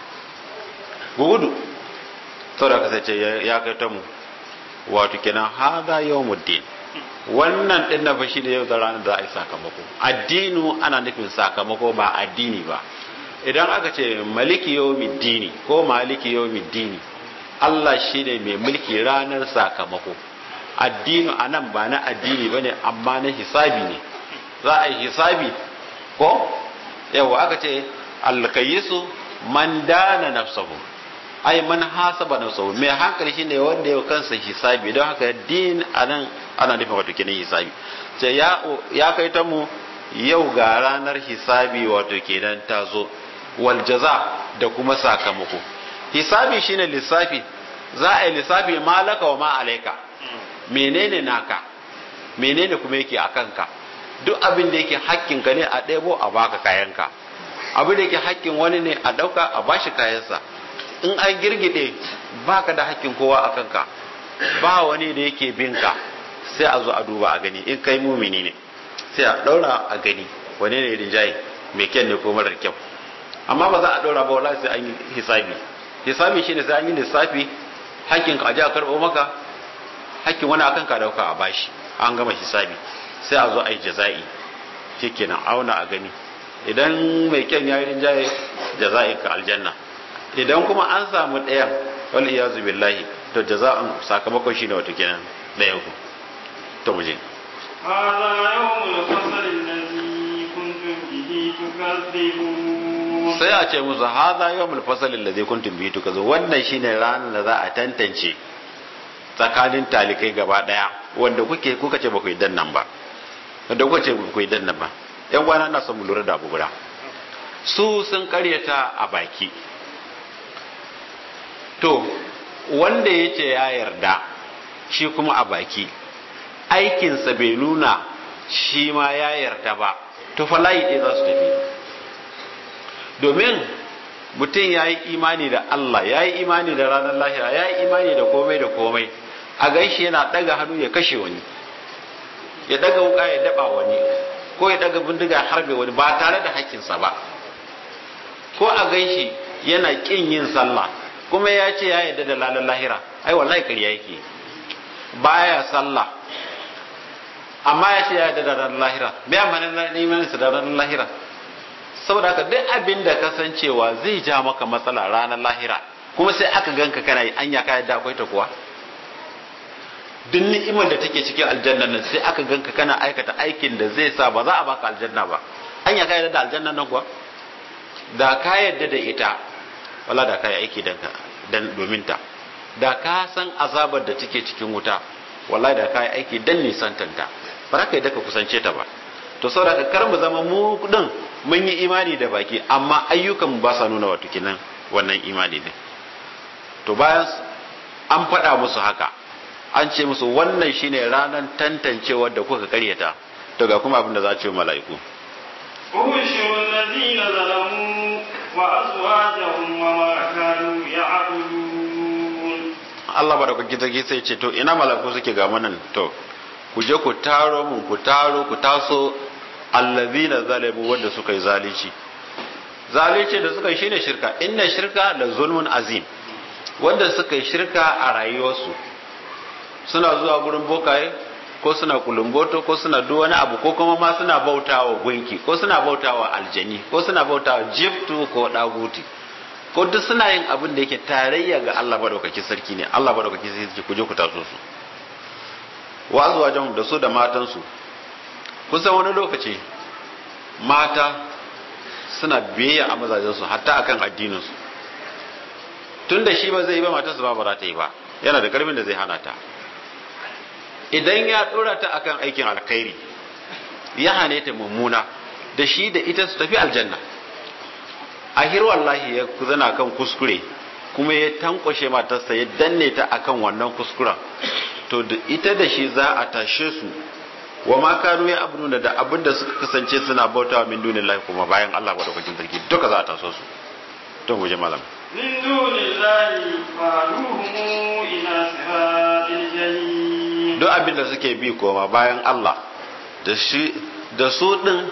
ku gudu saboda ka sai ce ya kai ta mu wato kenan hada yawmuddin wannan din na fashi da yau da ranar da a yi sakamako addinu ana nufin sakamako ba addini ba idan aka ce maliki yawmiddini ko maliki yawmiddini Allah shi ne mai mulki ranar sakamako addinu a nan ba na addini ba ne amma na hisabi ne za a yi hisabi ko yawa aka ce alkayisu man dana nafsahu ai man hasaba nafsahu mai hankali shine wanda ya kansa hisabi don haka din anan ana nufin wato kenan hisabi ce ya ya kai ta mu yau ga ranar hisabi wato kenan ta zo wal jaza da kuma sakamako hisabi shine lissafi za a yi lissafi malaka wa ma alaika menene naka menene kuma yake a kanka duk abin da yake hakkinka ne a ɗebo a baka kayanka abin da yake hakkin wani ne a ɗauka a bashi kayansa in an girgide baka da hakkin kowa a kanka ba wani da yake binka sai a zo a duba a gani in kai mumini ne sai a ɗaura a gani wane ne rinjaye mai kyan ne ko marar kyau amma ba za a ɗaura ba wala sai an yi hisabi hisabi shine sai an yi lissafi hakkin ka aje a karɓo maka hakkin wani akan ka dauka a bashi an gama hisabi sai a zo a yi jaza'i shikenan auna a gani idan mai kyan ya yi rinjaye jaza'in ka aljanna idan kuma an samu ɗayan wal iyazu billahi to jaza'an sakamakon shine wato kenan ɗayan ku to mu je هذا يوم الفصل الذي كنتم به تكذبون sai a ce musu haza yawmul fasal alladhi kuntum bihi tukazu wannan shine ranar da za a tantance tsakanin talikai gaba daya wanda kuke kuka ce ba ku yi dannan ba wanda kuka ce ba ku yi dannan ba yan gwana na son mu lura da abu guda su sun karyata a baki to wanda ya ce ya yarda shi kuma a baki aikinsa bai nuna shi ma ya yarda ba to fa layi ɗaya za su tafi domin mutum ya yi imani da Allah ya yi imani da ranar lahira ya yi imani da komai da komai a gaishe yana ɗaga hannu ya kashe wani ya ɗaga wuka ya daɓa wani ko ya ɗaga bindiga ya harbe wani ba tare da hakkinsa ba ko a gaishe yana ƙin yin sallah kuma ya ce ya yarda da lalar lahira ai wallahi ƙarya yake baya sallah amma ya ce ya yarda da ranar lahira me amfanin imaninsa da ranar lahira saboda haka duk abin da kasancewa zai ja maka matsala ranar lahira kuma sai aka ganka kana yi anya ka yadda akwai ta kuwa duk ni'imar da take cikin aljanna nan sai aka ganka kana aikata aikin da zai sa ba za a baka aljanna ba anya ka yadda da aljanna nan kuwa da ka yadda da ita wala da ka yi aiki dan domin ta da ka san azabar da take cikin wuta wallahi da ka yi aiki dan nisantanta ba za ka yi ka kusance ta ba to saboda kar mu zama mu din mun yi imani da baki amma ayyukan ba sa nuna wato kinan wannan imani ne to bayan an faɗa musu haka an ce musu wannan shine ranar tantancewar da kuka karyata to ga kuma abin da za a ce mala'iku احشروا الذين ظلموا وأزواجهم وما كانوا يعبدون Allah ba da kuke take sai ce to ina mala'iku suke ga manan to ku je ku taro mun ku taro ku taso allazina zalimu wanda suka yi zalici zalici da suka yi shine shirka inna shirka la zulmun azim wanda suka yi shirka a rayuwarsu suna zuwa gurin bokaye ko suna kulumboto ko suna duk wani abu ko kuma ma suna bautawa gunki ko suna bautawa aljani ko suna bautawa jiftu ko daguti ko duk suna yin abin da yake tarayya ga Allah madaukakin sarki ne Allah madaukakin sarki ku je ku taso su wa azwajahum da su da matansu kusan wani lokaci mata suna biyayya a mazajensu hatta akan addininsu tun da shi ba zai yi ba matarsa ba ba za ta yi ba yana da karfin da zai hana ta idan ya dora ta akan aikin alkhairi ya hane ta mummuna da shi da ita su tafi aljanna ahir wallahi ya zana kan kuskure kuma ya tankwashe matarsa ya danne ta akan wannan kuskuren to da ita da shi za a tashe su wa ma kanu ya abnuna da abin da suka kasance suna bautawa min dunillahi kuma bayan Allah madaukakin sarki duka za a taso su to mu je malam من دون الله فهدوهم إلى صراط الجحيم duk abin da suke bi koma bayan Allah da shi da su din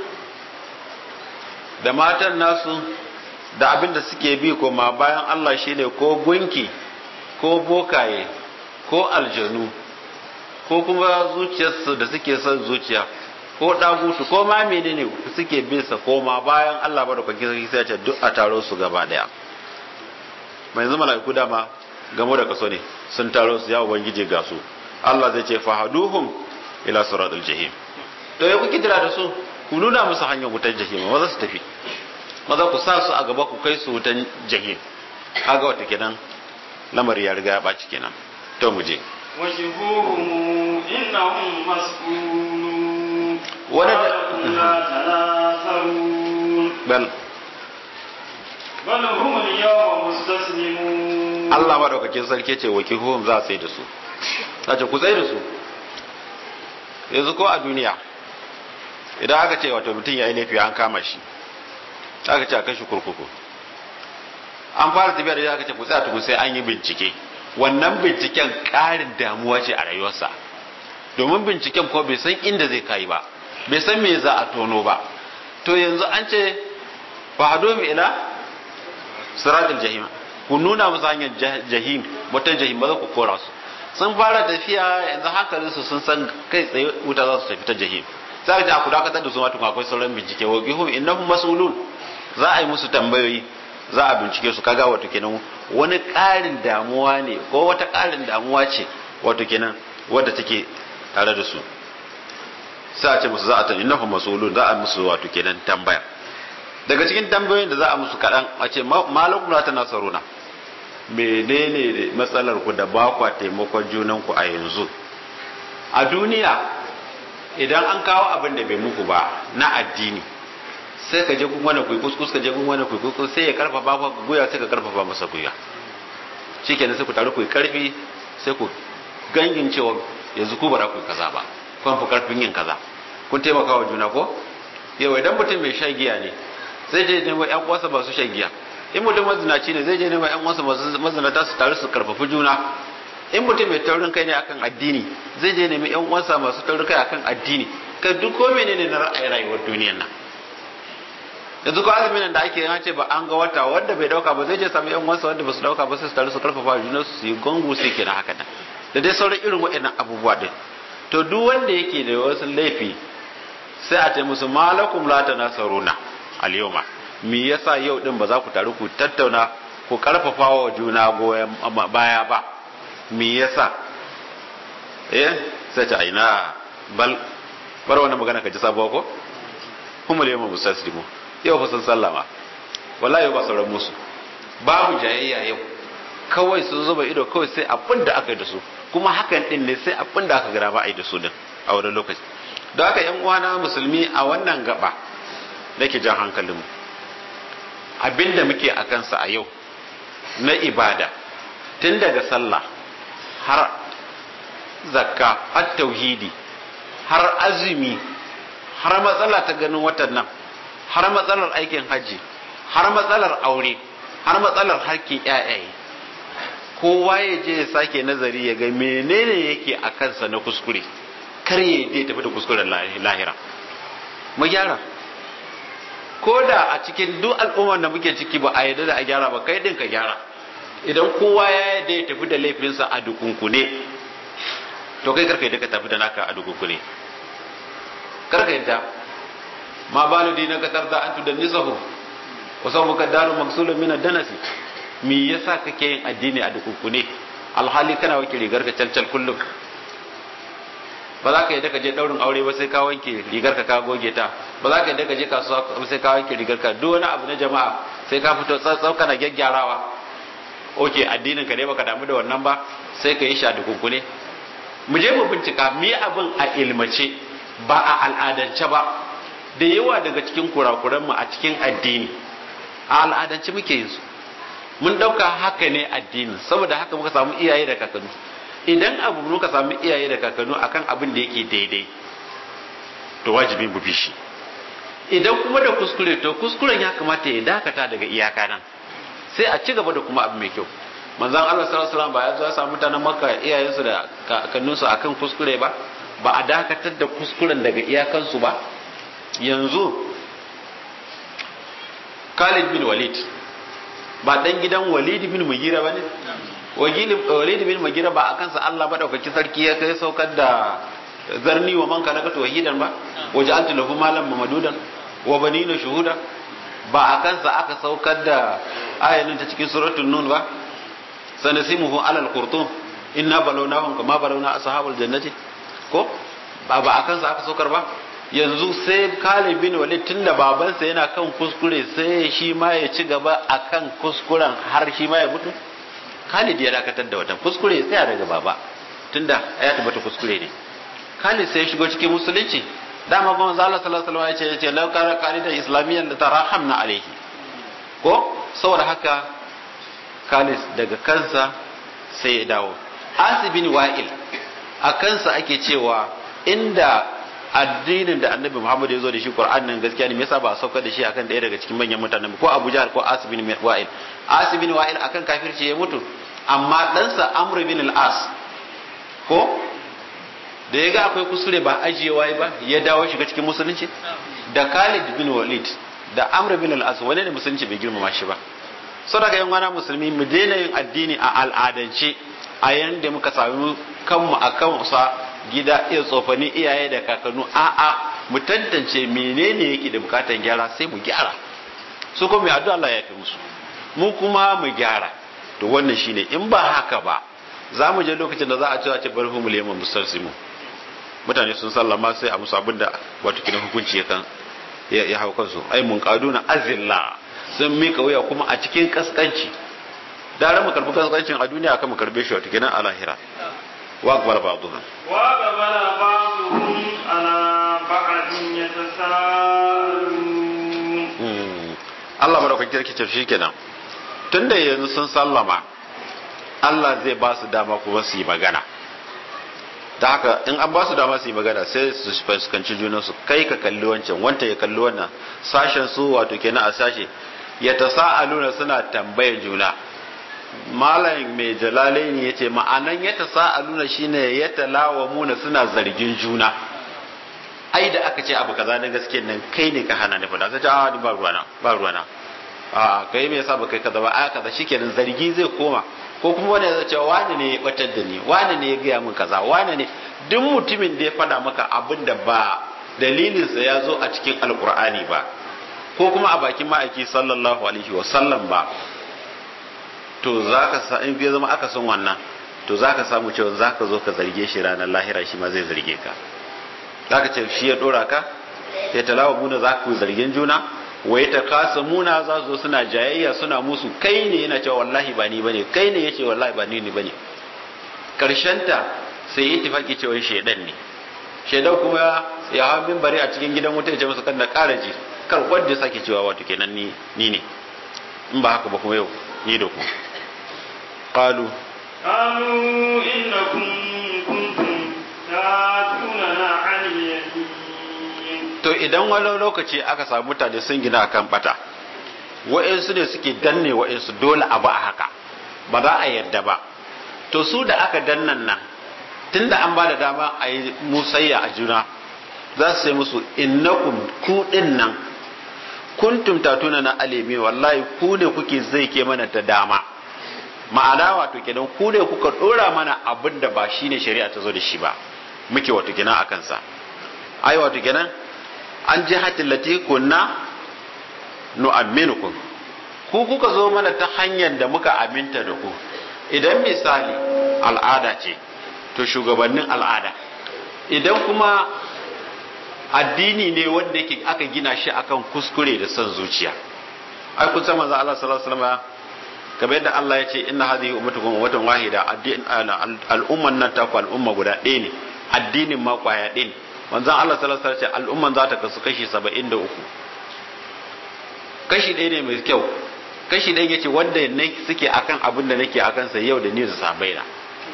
da matan nasu da abin da suke bi koma bayan Allah shine ko gunki ko bokaye ko aljanu ko kuma zuciyarsu da suke son zuciya ko dagutu ko ma menene suke bin sa koma bayan Allah ba da kwakin sai ce duk a taro su gaba daya mai yanzu mala'iku dama gamo da kaso ne sun taro su ya ubangije ga su Allah zai ce fahaduhum ila siratul jahim to ya kuke jira da su ku nuna musu hanyar wutar jahim maza su tafi maza ku sa su a gaba ku kai su wutan jahim kaga wata kenan lamari ya riga ya baci kenan to mu je وجهوهم إنهم مسؤولون ولد- ولكم لا تناصرون bal بل هم اليوم مستسلمون Allah madaukakin sarki ce wakihum za a sai da su sace ku sai da su yanzu ko a duniya idan aka ce wato mutum ya yi laifi an kama shi aka ce a kai shi kurkuku an fara tafiya da aka ce ku tsaya tukun sai an yi bincike wannan binciken ƙarin damuwa ce a rayuwarsa domin binciken ko bai san inda zai kai ba bai san me za a tono ba to yanzu an ce fa hadu ila siratul jahim ku nuna musu hanyar jahim mutan jahim ba za ku kora su sun fara tafiya yanzu hankalin su sun san kai tsaye wuta za su tafi ta jahim sai ka ku dakatar da su ma akwai sauran bincike wa qihum innahum mas'ulun za a yi musu tambayoyi za a bincike su kaga wato kenan wani ƙarin damuwa ne ko wata ƙarin damuwa ce wato kenan wadda take tare da su sai a ce musu za a ta innahum mas'ulun za a musu wato kenan tambaya daga cikin tambayoyin da za a musu kaɗan a ce malakum la tanasaruna menene matsalar ku da ba kwa taimakon junan ku a yanzu a duniya idan an kawo abin da bai muku ba na addini sai ka je kun wani kuyi kuskus ka je kun wani kuyi kuskus sai ya karfafa ba guya sai ka karfafa masa guya shikenan sai ku taru ku yi karfi sai ku gangin cewa yanzu ku bara ku yi kaza ba kun fi karfin yin kaza kun taimaka wa juna ko yau idan mutum mai shan giya ne zai je nemo ƴan uwansa masu shan giya in mutum mazinaci ne zai je nemo ƴan uwansa masu mazinata su taru su karfafi juna in mutum mai taurin kai ne akan addini zai je nemi ƴan uwansa masu taurin kai akan addini ka duk ko menene na ra'ayin rayuwar duniyar nan yanzu ko azumin nan da ake yin ce ba an ga wata wanda bai dauka ba zai je sami ƴan uwansa wanda ba su dauka ba sai su taru su karfafa juna su yi gongo sai kenan haka nan da dai sauran irin waɗannan abubuwa din to duk wanda yake da wasu laifi sai a ce musu malakum la tanasaruna al-yawma me yasa yau din ba za ku taru ku tattauna ku karfafa wa juna goyon baya ba me yasa eh sai ta aina bal bar wannan magana ka ji sabuwa ko kuma da yamma mustaslimu yau fa sun sallama wallahi ba sauran musu babu jayayya yau kawai sun zuba ido kawai sai abin da aka yi da su kuma hakan din ne sai abin da aka gara ba a yi da su din a wani lokaci da haka yan uwana musulmi a wannan gaba nake jan hankalinmu abinda muke a kansa a yau na ibada tun daga sallah har zakka har tauhidi har azumi har matsala ta ganin watan nan har matsalar aikin hajji har matsalar aure har matsalar harkin yayaye kowa ya je ya sake nazari ya ga menene yake a kansa na kuskure kar ya je tafi da kuskuren lahira mu gyara ko da a cikin duk al'ummar da muke ciki ba a yarda da a gyara ba kai din ka gyara idan kowa ya yarda ya tafi da laifinsa a dukunkune to kai karka yadda ka tafi da naka a dukunkune karka yadda ma balu dina ka tarda an tudan nisahu wa sau muka daru maksulun min danasi me yasa kake yin addini a dukunkune alhali kana wake rigar ka calcal kullum ba za ka yadda ka je daurin aure ba sai ka wanke rigar ka ka goge ta ba za ka yadda ka je kasuwa sai ka wanke rigar ka duk wani abu na jama'a sai ka fito tsatsau kana gyaggyarawa oke addinin ka ne baka damu da wannan ba sai ka yi sha da kunkune mu je mu bincika me abin a ilmace ba a al'adance ba da yawa daga cikin kurakuran mu a cikin addini a al'adance muke yin su mun dauka haka ne addini saboda haka muka samu iyaye da kakanni idan abu muka samu iyaye da kakanni akan abin da yake daidai to wajibi mu bi shi idan kuma da kuskure to kuskuren ya kamata ya dakata daga iyaka nan sai a ci gaba da kuma abu mai kyau manzon Allah sallallahu alaihi wasallam ba ya zo ya samu mutanen Makka iyayensu da kakanninsu akan kuskure ba ba a dakatar da kuskuren daga iyakansu ba yanzu Khalid bin Walid ba dan gidan Walid bin Mugira bane Walid bin Mugira ba akan sa Allah madaukakin sarki ya kai saukar da zarni wa man kana to wahidan ba waja'altu lahu malan mamadudan wa banina shuhuda ba akan sa aka saukar da ayanin ta cikin suratul nun ba sanasimuhu alal qurtum inna balawnahum kama balawna ashabul jannati ko ba ba akan sa aka saukar ba yanzu sai Khalid bin Walid tunda babansa yana kan kuskure sai shi ma ya ci gaba akan kuskuren har shi ma ya mutu Khalid ya dakatar da wata kuskure ya tsaya daga baba tunda ya tabbata kuskure ne Khalid sai ya shigo cikin musulunci dama kuma Allah sallallahu alaihi wasallam ya ce ya ce law kana Khalid islamiyyan la tarahamna alaihi ko saboda haka Khalid daga kansa sai ya dawo Asibin Wa'il a kansa ake cewa inda addinin da annabi Muhammad ya zo da shi Qur'an nan gaskiya ne me yasa ba a saukar da shi akan ɗaya daga cikin manyan mutanen ko Abu Jahl ko Asib bin Wa'il Asib bin Wa'il akan kafirci ya mutu amma ɗansa Amr bin al-As ko da ya ga akwai kusure ba ajiyewa ba ya dawo shiga cikin musulunci da Khalid bin Walid da Amr bin al-As wani ne musulunci bai girmama shi ba saboda yan wana musulmi mu daina yin addini a al'adance a yanda muka sami kanmu a kansa gida iya tsofani iyaye da kakannu a'a mu tantance menene yake da bukatan gyara sai mu gyara su kuma mai addu'a Allah ya fi musu mu kuma mu gyara to wannan shine in ba haka ba za mu je lokacin da za a ce a ce bari mu leman mustalsimu mutane sun sallama sai a musu abinda wato kina hukunci ya kan ya hau kansu ai mun kaduna azilla sun mika wuya kuma a cikin kaskanci da mu karbi kaskancin a duniya kan mu karbe shi wato kina a lahira واقبل بعضهم واقبل بعضهم على بعض يتساءلون Allah madaukakin sarki shi kenan tunda yanzu sun sallama Allah zai ba su dama kuma su yi magana da haka in an ba su dama su yi magana sai su fuskanci junansu kai ka kalli wancan wanta ya kalli wannan sashen su wato kenan a sashe ya tasa'aluna suna tambayar juna malam mai jalalai ne ya ce ma'anan ya tasa'aluna shine ya talawamuna suna zargin juna ai da aka ce abu kaza na gaske nan kai ne ka hana ni fada sai a ba ruwana ba ruwana a kai me yasa ba kai kaza ba a kaza shikenan zargi zai koma ko kuma wani zai ce wani ne ya batar da ni wani ne ya gaya min kaza wani ne duk mutumin da ya fada maka abin da ba dalilinsa ya zo a cikin alkur'ani ba ko kuma a bakin ma'aiki sallallahu alaihi wa sallam ba to zaka sa in ya zama aka san wannan to zaka samu cewa zaka zo ka zarge shi ranar lahira shi ma zai zarge ka zaka ce shi ya dora ka ya talawa muna za ku zargin juna wai ta kasa muna za su zo suna jayayya suna musu kai ne yana cewa wallahi ba ni bane kai ne yace wallahi ba ni ne bane ta sai yi tifaki cewa shedan ne shedan kuma ya hawa bari a cikin gidan wuta ya ce musu kan da ƙara ji kar wanda ya sake cewa wato kenan ni ni ne in ba haka ba kuma yau ni da ku qalu قالوا إنكم كنتم تاتوننا عن اليمين to idan wani lokaci aka samu mutane sun gina akan bata wa'insu ne suke danne wa'insu dole a ba a haka ba za a yarda ba to su da aka dannan nan tunda an ba da dama a yi musayya a juna za su sai musu innakum ku din nan kuntum tatuna na alimi wallahi ku ne kuke zai ke mana ta dama ma'ana wato kenan ku ne kuka dora mana abin da ba shine shari'a ta zo da shi ba muke wato kenan a kansa ai wato kenan an ji hatin lati kunna nu'amminukum ku kuka zo mana ta hanyar da muka aminta da ku idan misali al'ada ce to shugabannin al'ada idan kuma addini ne wanda yake aka gina shi akan kuskure da son zuciya ai kun san manzo Allah sallallahu alaihi wasallam kamar yadda Allah ya ce inna hadhihi ummatukum ummatan wahida al'umman nan ta ku al'umma guda ɗaya ne addinin ma kwaya ɗaya ne manzon Allah sallallahu alaihi wasallam al'umman za ta kasu kashi 73 kashi ɗaya ne mai kyau kashi ɗaya yace wanda ne suke akan abin da nake akan sa yau da ni da sahabbai na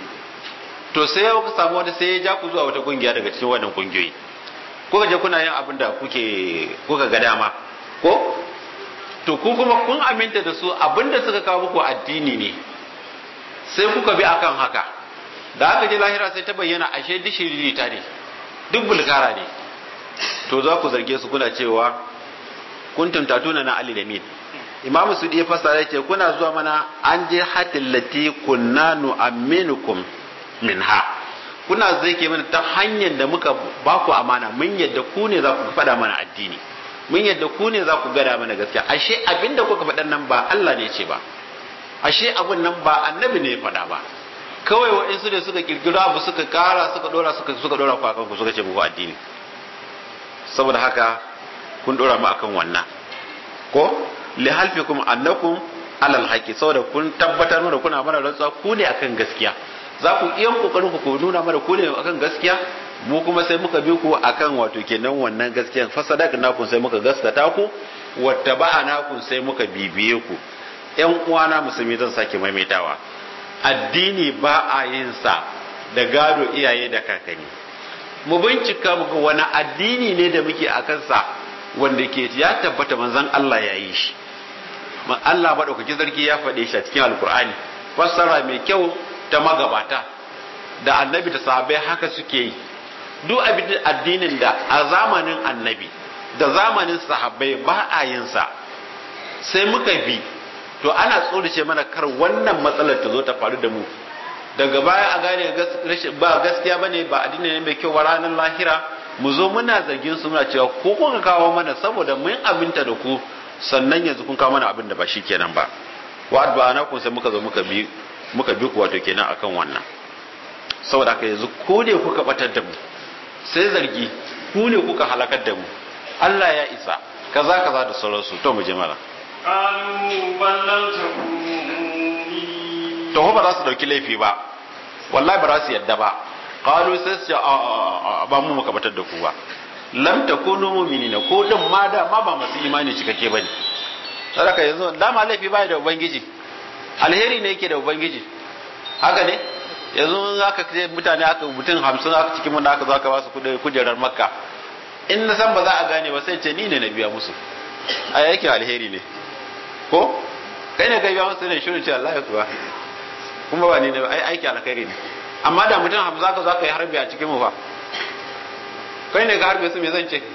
to sai ya samu wanda sai ya ja ku zuwa wata kungiya daga cikin wannan kungiyoyi kuka je kuna yin abin da kuke kuka ga dama ko to ku kuma kun aminta da su abin da suka kawo muku addini ne sai kuka bi akan haka da aka je lahira sai ta bayyana ashe dishiri ta ne duk bulkara ne to za ku zarge su kuna cewa kuntum tatuna na ali da min imam su ya fasara yace kuna zuwa mana an je hatil lati kunna nu'minukum minha kuna zai ke mana ta hanyar da muka ba ku amana mun yadda ku ne za ku faɗa mana addini mun yadda ku ne za ku gada mana gaskiya ashe abinda kuka faɗan nan ba Allah ne ce ba ashe abun nan ba annabi ne ya faɗa ba kawai waɗansu da suka kirkiro abu suka kara suka dora suka suka dora ku akan ku suka ce muku addini saboda haka kun dora mu akan wannan ko li halfikum annakum alal haqi saboda kun tabbatar da kuna mana rantsuwa ku ne akan gaskiya za ku iya kokarin ku nuna mana ku ne akan gaskiya mu kuma sai muka bi ku akan wato kenan wannan gaskiyan fasadaka naku sai muka gaskata ku wattaba'ana ku sai muka bibiye ku ƴan uwana musulmi zan sake maimaitawa addini ba a yin sa da gado iyaye da kakanni mu bincika mu ga wani addini ne da muke akan sa wanda ke ya tabbata manzon Allah ya yi shi Allah madaukakin sarki ya faɗe shi a cikin alkur'ani fassara mai kyau ta magabata da annabi da sahabbai haka suke yi duk abin addinin da a zamanin annabi da zamanin sahabbai ba a yin sa sai muka bi to ana tsorace mana kar wannan matsalar ta zo ta faru da mu daga baya a gane ba gaskiya bane ba addini ne mai kyau ba ranar lahira mu zo muna zargin su muna cewa ko kuka kawo mana saboda mun aminta da ku sannan yanzu kun kawo mana abin da ba shi kenan ba wa adba'ana kun sai muka zo muka bi muka bi ku wato kenan akan wannan saboda haka yanzu ko ne kuka batar da mu sai zargi ku ne kuka halakar da mu Allah ya isa kaza kaza da sauransu to mu je mala قالوا بل لم تكونوا to ba za su dauki laifi ba wallahi ba za su yadda ba qalu sai su ce a ba mu muka batar da ku ba lam takunu mu'minina ko din ma da ma ba masu imani cikakke bane saboda yanzu dama laifi bai da ubangiji alheri ne yake da ubangiji haka ne yanzu aka ce mutane aka mutum hamsin aka cikin mun aka zo aka ba su kujerar makka in na san ba za a gane ba sai ce ni ne na biya musu a yake alheri ne ko kai ne ka biya musu ne shirin ce Allah ya kuwa kuma ba ni ne ai aiki alkhairi ne amma da mutum hamsin aka zo aka yi harbi a cikin mu fa kai ne ka harbe su me zan ce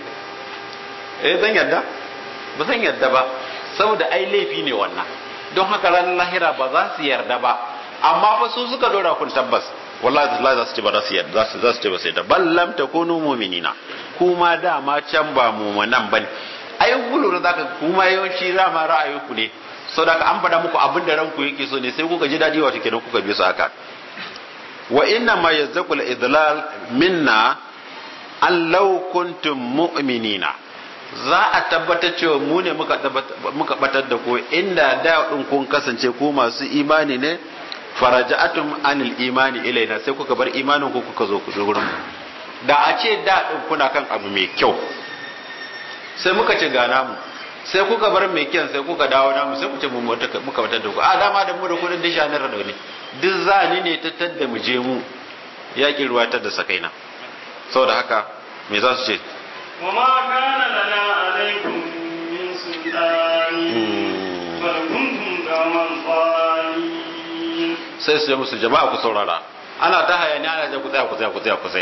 eh zan yarda ba zan yarda ba saboda ai laifi ne wannan don haka ranar lahira ba za su yarda ba amma fa su suka dora kun tabbas wallahi Allah za su ce ba za su yarda za su za su ce ba sai da bal lam takunu mu'minina kuma dama can ba mu'minan bane ai gulura zaka kuma yawanci rama ra'ayinku ne saboda an faɗa muku abin da ranku yake so ne sai kuka ji dadi wato kenan kuka bi su haka wa inna ma yazzaqul idlal minna an law kuntum mu'minina za a tabbatar cewa mu ne muka batar da ku inda da din kun kasance ku masu imani ne faraja'atum anil imani ilaina sai kuka bar imanin ku kuka zo ku gurin da a ce da din kuna kan abu mai kyau sai muka ce ga namu sai kuka bar mai kyan sai kuka dawo namu sai ku ce mu muka batar da ku a dama da mu da kudin disha na rado ne duk zani ne ta tadda mu je mu yaƙin ruwa ta da sakaina saboda haka me za su ce وما كان لنا عليكم من سلطان بل كنتم قوما ضالين sai su yi musu jama'a ku saurara ana ta hayani ana je ku tsaya ku tsaya ku tsaya ku tsaya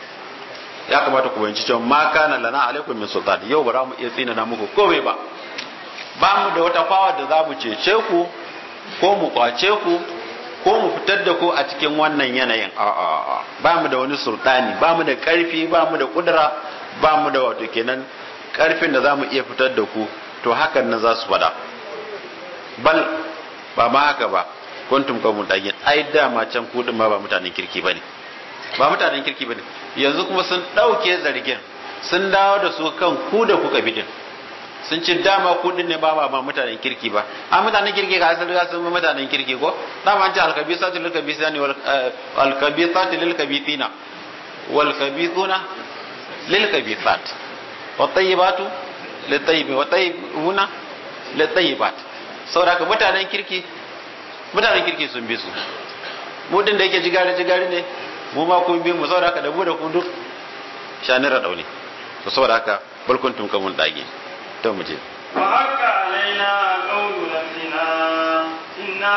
ya kamata ku bayanci cewa ma kana lana alaikum min sultan yau ba za mu iya tsina na muku komai ba ba mu da wata fawa da za mu cece ku ko mu kwace ku ko mu fitar da ku a cikin wannan yanayin a'a ba mu da wani sultani ba mu da karfi ba mu da kudura ba mu da wato kenan karfin da za mu iya fitar da ku to hakan nan za su fada bal ba ma haka ba kuntum qaumun dagin ai dama can ku din ma ba mutanen kirki bane ba mutanen kirki bane yanzu kuma sun dauke zargin sun dawo da su kan ku da kuka bidin sun ci dama ku din ne ba ba mutanen kirki ba a mutanen kirki ga asali ga sun mutanen kirki ko dama an ce alkabisatu lil kabisani wal alkabisatu lil kabithina wal kabithuna lil kabithat wat tayyibatu lit tayyibin wat tayyibuna lit tayyibat saboda ka mutanen kirki mutanen kirki sun bi su mu din da yake jigare jigare ne mu ma kun bi mu saboda haka da mu da ku duk shanira daune to saboda haka balkuntum kamun dage to mu je وحق علينا قول ربنا إنا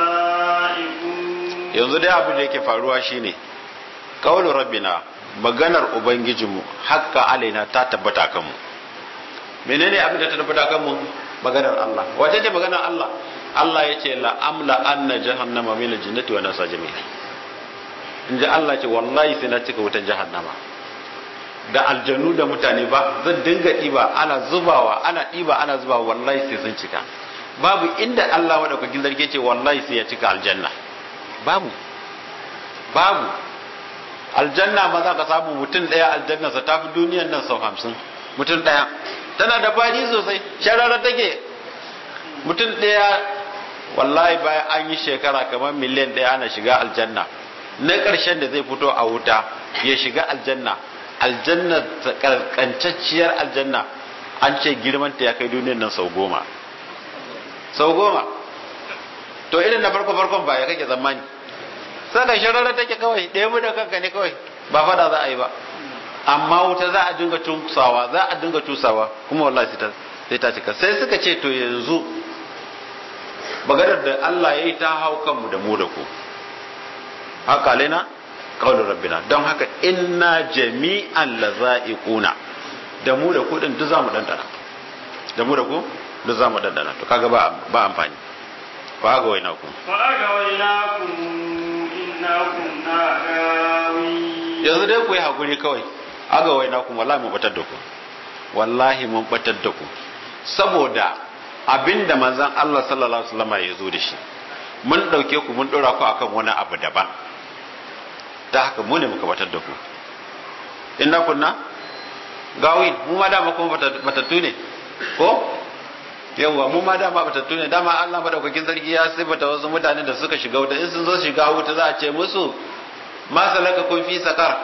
لذائقون yanzu dai abin da yake faruwa shine qaulu rabbina maganar ubangijinmu hakka alaina ta tabbata kanmu menene abin da ta tabbata kanmu maganar Allah wace ce maganar Allah Allah ya ce la amla anna jahannama min aljannati wa nasa jami'a in ji Allah ce wallahi sai na cika wutan jahannama da aljannu da mutane ba zan dinga ɗiba ana zubawa ana ɗiba ana zubawa wallahi sai sun cika babu inda Allah madaukakin zarge ce wallahi sai ya cika aljanna babu babu aljanna ma za ka samu mutum ɗaya aljannarsa ta fi duniyan nan sau hamsin mutum ɗaya tana da fadi sosai sharara take mutum ɗaya wallahi bayan an yi shekara kamar miliyan ɗaya ana shiga aljanna na ƙarshen da zai fito a wuta ya shiga aljanna aljanna kancacciyar aljanna an ce girmanta ya kai duniyan nan sau goma sau goma to irin na farko farkon ba ya kake zamani saka sharara take kawai ɗaya mu da kanka ne kawai ba fada za a yi ba amma wuta za a dinga tusawa za a dinga tusawa kuma wallahi sai ta cika sai suka ce to yanzu maganar da Allah ya yi ta hau kanmu da mu da ku haka lena qaulur rabbina don haka inna jami'an lazaiquna da mu da ku din duk zamu dandana da mu da ku duk zamu dandana to kaga ba ba amfani ba ga waina ku وأغويناكم إنا كنا غاوين yanzu dai ku yi hakuri kawai aga waina ku wallahi mun batar da ku wallahi mun batar da ku saboda abinda manzon Allah sallallahu alaihi wasallam ya zo da shi mun dauke ku mun dora ku akan wani abu daban da haka mu ne muka batar da ku inna kunna gawin mu ma dama kuma batattu ne ko yawwa mu ma dama batattu ne dama Allah madaukakin sarki ya sifata wasu mutanen da suka shiga wuta in sun zo shiga wuta za a ce musu ma salaka kun fi sakar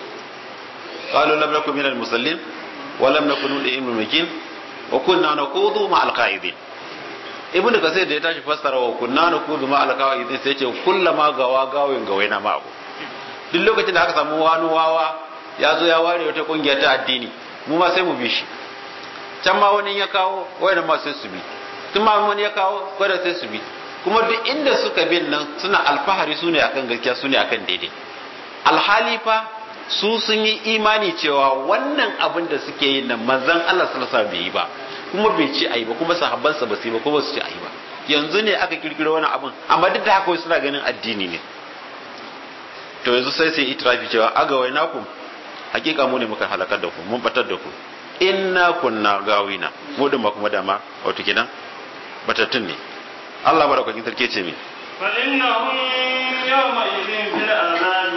qalu lam nakum minal musallin wa lam nakun nu'minu makin wa kunna naqudu ma alqaidin ibnu kasir da ya tashi fassara wa kunna naqudu ma alqaidin sai ce kullama gawa gawin gawaina ma abu duk lokacin da aka samu wani wawa ya zo ya ware wata kungiya ta addini mu ma sai mu bi shi can ma wani ya kawo wayannan ma sai su bi tun ma wani ya kawo kwada sai su bi kuma duk inda suka bin nan suna alfahari su ne akan gaskiya su ne akan daidai alhali fa su sun yi imani cewa wannan abin da suke yi nan manzon Allah sallallahu alaihi bai yi ba kuma bai ci ayi ba kuma sahabbansa ba su yi ba kuma su ci ayi ba yanzu ne aka kirkiro wani abin amma duk da haka suna ganin addini ne to yanzu sai sai itirafi cewa aga wai naku hakika mu ne muka halakar da ku mun batar da ku inna kunna gawina mu din kuma dama wato kidan batattun ne Allah barakakin sarki ce me فإنهم يومئذ في العذاب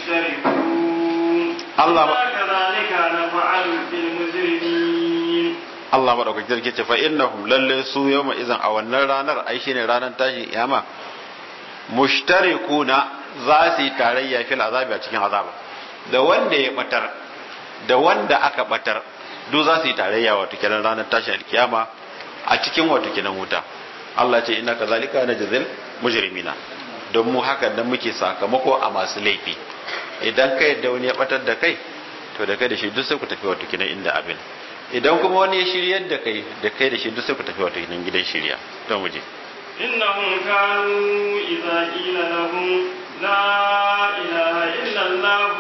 مشتركون الله كذلك نفعل بالمجرمين Allah madaukakin sarki ce fa innahum lalle su yawma idan a wannan ranar ai shine ranar tashin kiyama mushtarikuna za su yi tarayya fil azabi a cikin azaba da wanda ya batar da wanda aka batar duk za su yi tarayya wato kenan ranar tashin alkiyama a cikin wato kenan wuta Allah ce inna kazalika najzil mujrimina don mu haka dan muke sakamako a masu laifi idan kai da wani ya batar da kai to da kai da shi duk sai ku tafi wato kenan inda abin idan kuma wani ya shiryar da kai da kai da shi duk sai ku tafi wato kenan gidan shirya to mu je إنهم كانوا إذا قيل لهم لا إله إلا الله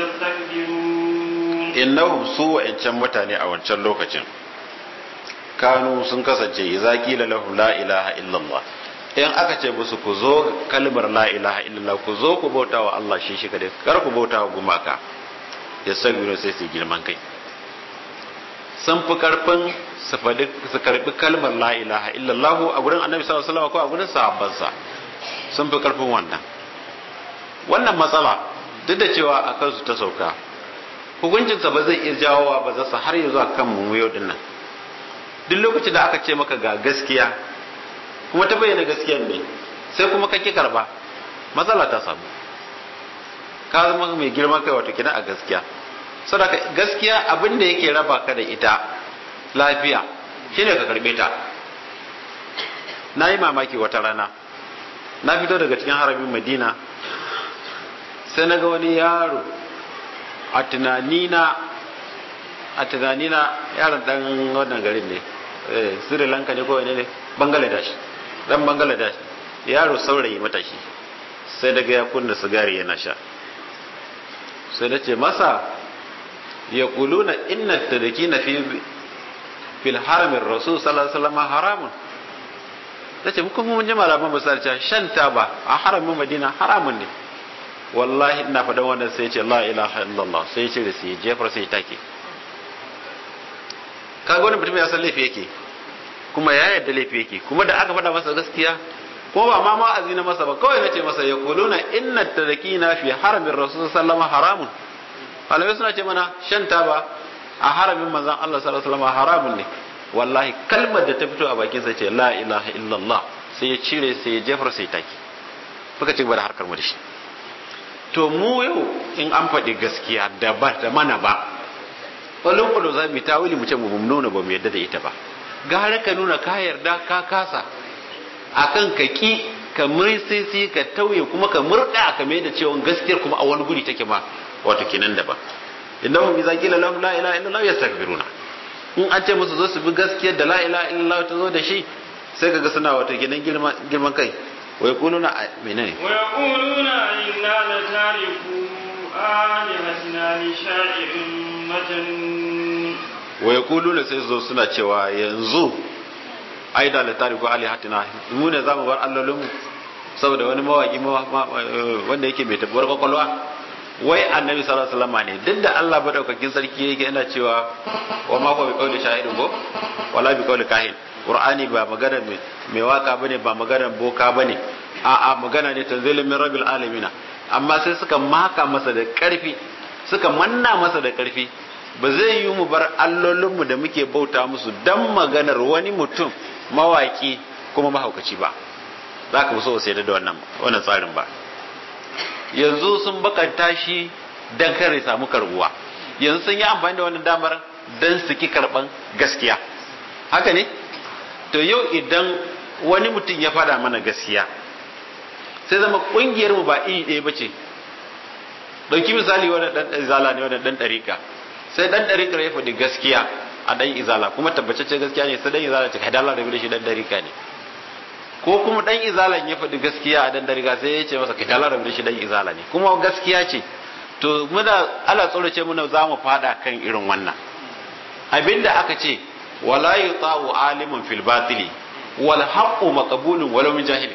يستكبرون innahum su wa'ancan mutane a wancan lokacin kanu sun kasance idza qila lahum la ilaha illallah in aka ce musu ku zo kalmar la ilaha illallah ku zo ku bauta wa Allah shi shi kadai kar ku bauta wa gumaka ya sabiru sai su girman kai sun fi karfin su faɗi su karbi kalmar la ilaha illallah a gurin annabi sallallahu alaihi wasallam ko a gurin sahabbansa sun fi karfin wannan wannan matsala duk da cewa a kansu ta sauka hukuncinsa ba zai iya jawowa ba zasa har ya zuwa kan mu yau dinnan duk lokacin da aka ce maka ga gaskiya kuma ta bayyana gaskiyar ne sai kuma ka ki karba matsala ta samu ka zama mai girma kai wato kina a gaskiya saboda gaskiya abin da yake raba ka da ita lafiya shine ka karbe ta na yi mamaki wata rana na fito daga cikin harabin madina sai na ga wani yaro a tunanina a tunanina yaron dan wannan garin ne sri lanka ne ko wani ne bangladesh dan bangladesh yaro saurayi matashi sai daga ya kunna sigari yana sha sai na ce masa ya kuluna inna tadaki na fi fil haramin rasul sallallahu alaihi wasallam haramun ta ce muka mun ji malaman misalci shan taba a haramin madina haramun ne wallahi ina faɗan wannan sai ce la ilaha illallah sai ce da sai jefar sai take kaga wani mutum ya san laifi yake kuma ya yarda laifi yake kuma da aka faɗa masa gaskiya ko ba ma ma'azi na masa ba kawai nace masa ya kuluna inna tadakina fi haramin rasul sallama haramun malamai suna ce mana shan taba a haramin manzon Allah sallallahu alaihi wasallam haramun ne wallahi kalmar da ta fito a bakin sa ce la ilaha illallah sai ya cire sai ya jefar sai taki muka ci gaba da harkar mu da shi to mu yau in an faɗi gaskiya da ba da mana ba wani kudu za mu tawili mu ce mu nuna ba mu yarda da ita ba gara ka nuna ka yarda ka kasa akan ka ki ka mursisi ka tauye kuma ka murda ka mai da cewa gaskiyar kuma a wani guri take ma wato kenan da ba innahum idza qila lahum la ilaha illallah yastakbiruna in an ce musu zo su bi gaskiyar da la ilaha illallah ta zo da shi sai kaga suna wato kenan girman kai wa yaquluna menene wa yaquluna inna la tariku alihatina li sha'irin majnun wa yaquluna sai zo suna cewa yanzu ai da la tariku alihatina mu ne zamu bar allolinmu saboda wani mawaki wanda yake mai tabbar kwakwalwa wai annabi sallallahu alaihi wasallam ne duk da Allah madaukakin sarki yake yana cewa wa ma ko bi qawli shahidin ko wala bi qawli kahin qur'ani ba magana mai waka bane ba magana boka bane a a magana ne tanzilun min rabbil alamin amma sai suka maka masa da karfi suka manna masa da karfi ba zai yi mu bar allolinmu da muke bauta musu dan maganar wani mutum mawaki kuma mahaukaci ba za ka so sai da wannan wannan tsarin ba yanzu sun bakanta shi dan kare samu karbuwa yanzu sun yi amfani da wannan damar dan su ki karban gaskiya haka ne to yau idan wani mutum ya fada mana gaskiya sai zama kungiyar mu ba iri ɗaya bace dauki misali wani dan izala ne wani dan dariƙa sai dan dariƙa ya faɗi gaskiya a dan izala kuma tabbacacce gaskiya ne sai dan izala ta kai dalla da shi dan dariƙa ne ko kuma dan izalan ya faɗi gaskiya a dan dariƙa sai ya ce masa kai dalla da shi dan izala ne kuma gaskiya ce to muna ala tsorace muna za mu fada kan irin wannan abinda aka ce wala yuta'u alimun fil batili wal haqqu maqbulun walau min jahili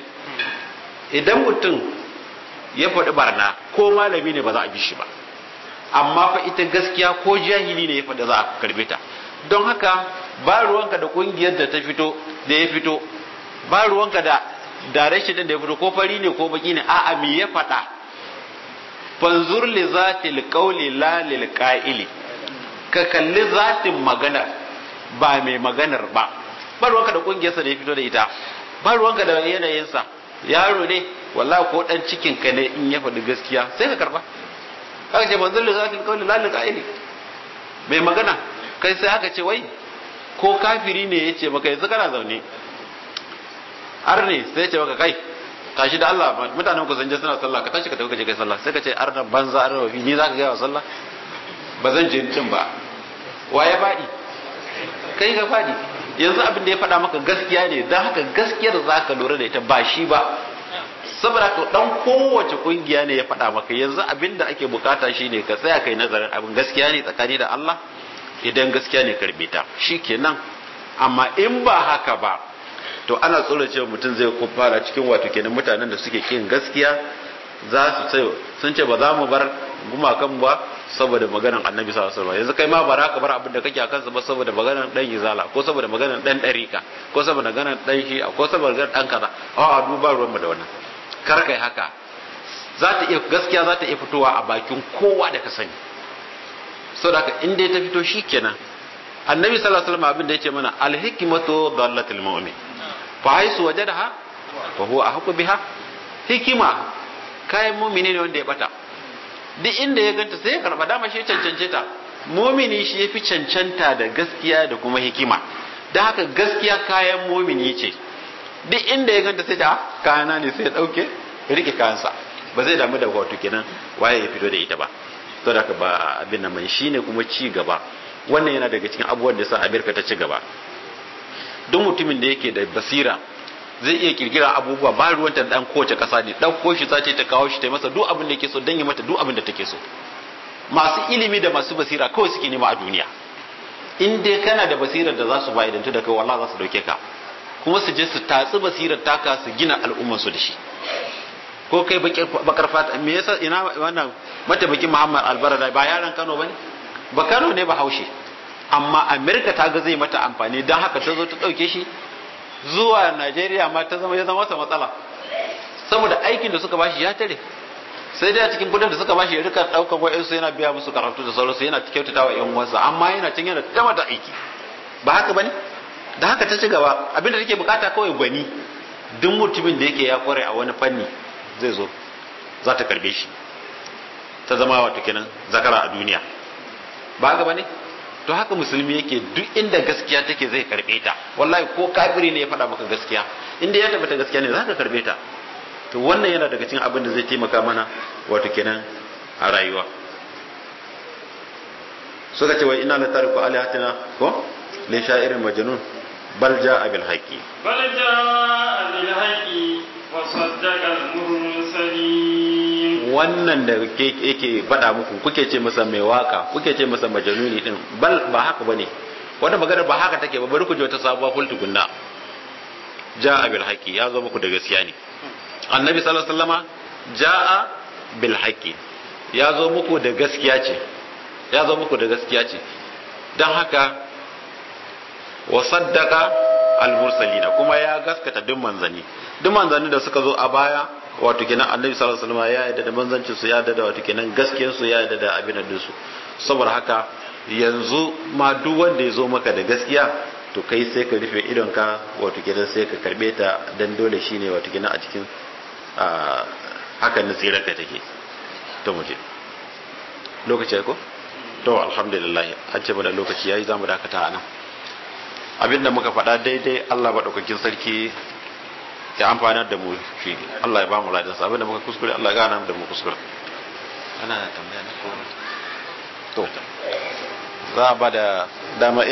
idan mutum ya faɗi barna ko malami ne ba za a bi shi ba amma fa ita gaskiya ko jahili ne ya faɗi za a karbe ta don haka ba ruwanka da kungiyar da ta fito da ya fito ba ruwanka da direction din da ya fito ko fari ne ko baki ne a'a me ya faɗa fanzur li zatil qawli la lil qa'ili ka kalli zatin magana ba mai maganar ba ba ruwanka da kungiyarsa da ya fito da ita ba ruwanka da yanayinsa yaro ne wallahi ko dan cikin ka ne in ya faɗi gaskiya sai ka karba aka ce manzon lizatil qawli la liqa'ili mai magana kai sai aka ce wai ko kafiri ne ya ce maka yanzu kana zaune arne sai ya ce maka kai tashi da Allah mutanen ku sun je suna sallah ka tashi ka tafi ka je kai sallah sai ka ce arna banza arna wafi ni zaka ga wa sallah ba zan je din ba wa ya faɗi kai ka faɗi yanzu abin da ya faɗa maka gaskiya ne don haka gaskiyar za ka lura da ita ba shi ba saboda ka dan kowace kungiya ne ya faɗa maka yanzu abin da ake bukata shi ne ka tsaya kai nazarin abin gaskiya ne tsakani da Allah idan gaskiya ne karbe ta shi kenan amma in ba haka ba to ana tsoron cewa mutum zai fara cikin wato kenan mutanen da suke kin gaskiya za su ce sun ce ba za mu bar gumakan ba saboda maganar annabi sallallahu alaihi wasallam yanzu kai ma bara ka bar abin da kake akan sa ba saboda maganar dan izala ko saboda maganar dan dariqa ko saboda maganar dan shi ko saboda maganar dan kaza a duba ruwan mu da wannan kar kai haka za ta iya gaskiya za ta iya fitowa a bakin kowa da ka sani saboda haka in dai ta fito shikenan annabi sallallahu alaihi wasallam abin da yace mana alhikmatu dallatul mu'min fa haisu wajadaha fa huwa ahqqu biha hikima kayan mu'mini ne wanda ya bata duk inda ya ganta sai ya karba dama shi cancance ta mu'mini shi yafi cancanta da gaskiya da kuma hikima da haka gaskiya kayan mu'mini ce duk inda ya ganta sai ta kayana ne sai ya dauke ya rike kayansa ba zai damu da wato kenan waye ya fito da ita ba saboda haka ba abin nan mai shine kuma ci gaba wannan yana daga cikin abubuwan da sa Amerika ta ci gaba duk mutumin da yake da basira zai iya kirkira abubuwa ba ruwan ta dan kowace kasa ne dauko shi sace ta kawo shi ta masa duk abin da yake so dan yi mata duk abin da take so masu ilimi da masu basira kawai suke nema a duniya in dai kana da basirar da za su ba idan da kai wallahi za su dauke ka kuma su je su tatsi basirar taka su gina al'ummar su da shi ko kai bakar fata me yasa ina wannan mataimakin Muhammad Albarada ba yaran Kano bane ba Kano ne ba haushe amma Amerika ta ga zai mata amfani don haka ta zo ta dauke shi zuwa Najeriya ma ta zama ya zama masa matsala saboda aikin da suka bashi ya tare sai dai a cikin kudin da suka bashi ya rika daukar wa'ansu yana biya musu karatu da sauransu yana kyautata wa yan uwansa amma yana cin yana ta mata aiki ba haka bane da haka ta ci gaba abinda take bukata kawai gwani duk mutumin da yake ya kware a wani fanni zai zo za ta karbe shi ta zama wato kenan zakara a duniya ba haka bane to haka musulmi yake duk inda gaskiya take zai karbe ta wallahi ko kafiri ne ya faɗa maka gaskiya inda ya tabbata gaskiya ne za ka karbe ta to wannan yana daga cikin abin da zai taimaka mana wato kenan a rayuwa suka ce wai ina la tariku alihatina ko li sha'irin majnun bal ja'a bil haqqi bal ja'a bil haqqi wa saddaqa al mursalin wannan da yake faɗa muku kuke ce masa mai waka kuke ce masa majanuni din bal ba haka bane wata magana ba haka take ba bari ku ji wata sabuwa ful tukunna ja'a bil haqqi ya zo muku da gaskiya ne annabi sallallahu alaihi wasallama ja'a bil haqqi ya zo muku da gaskiya ce ya zo muku da gaskiya ce dan haka wa saddaqa al mursalina kuma ya gaskata duk manzanni duk manzanni da suka zo a baya wato kenan annabi sallallahu alaihi wasallam ya yarda da manzancin su ya yarda da wato kenan gaskiyar su ya yarda da abin da su saboda haka yanzu ma duk wanda ya zo maka da gaskiya to kai sai ka rufe idon ka wato kenan sai ka karbe ta dan dole shine wato kenan a cikin hakan nasirar ka take to mu je lokaci ko to alhamdulillah an ce mana lokaci yayi zamu dakata anan abinda muka faɗa daidai Allah madaukakin sarki ya amfana da mu shi Allah ya ba mu ladansa abinda muka kuskure Allah ya gana da mu kuskure ana tambaya ne ko to za a ba da dama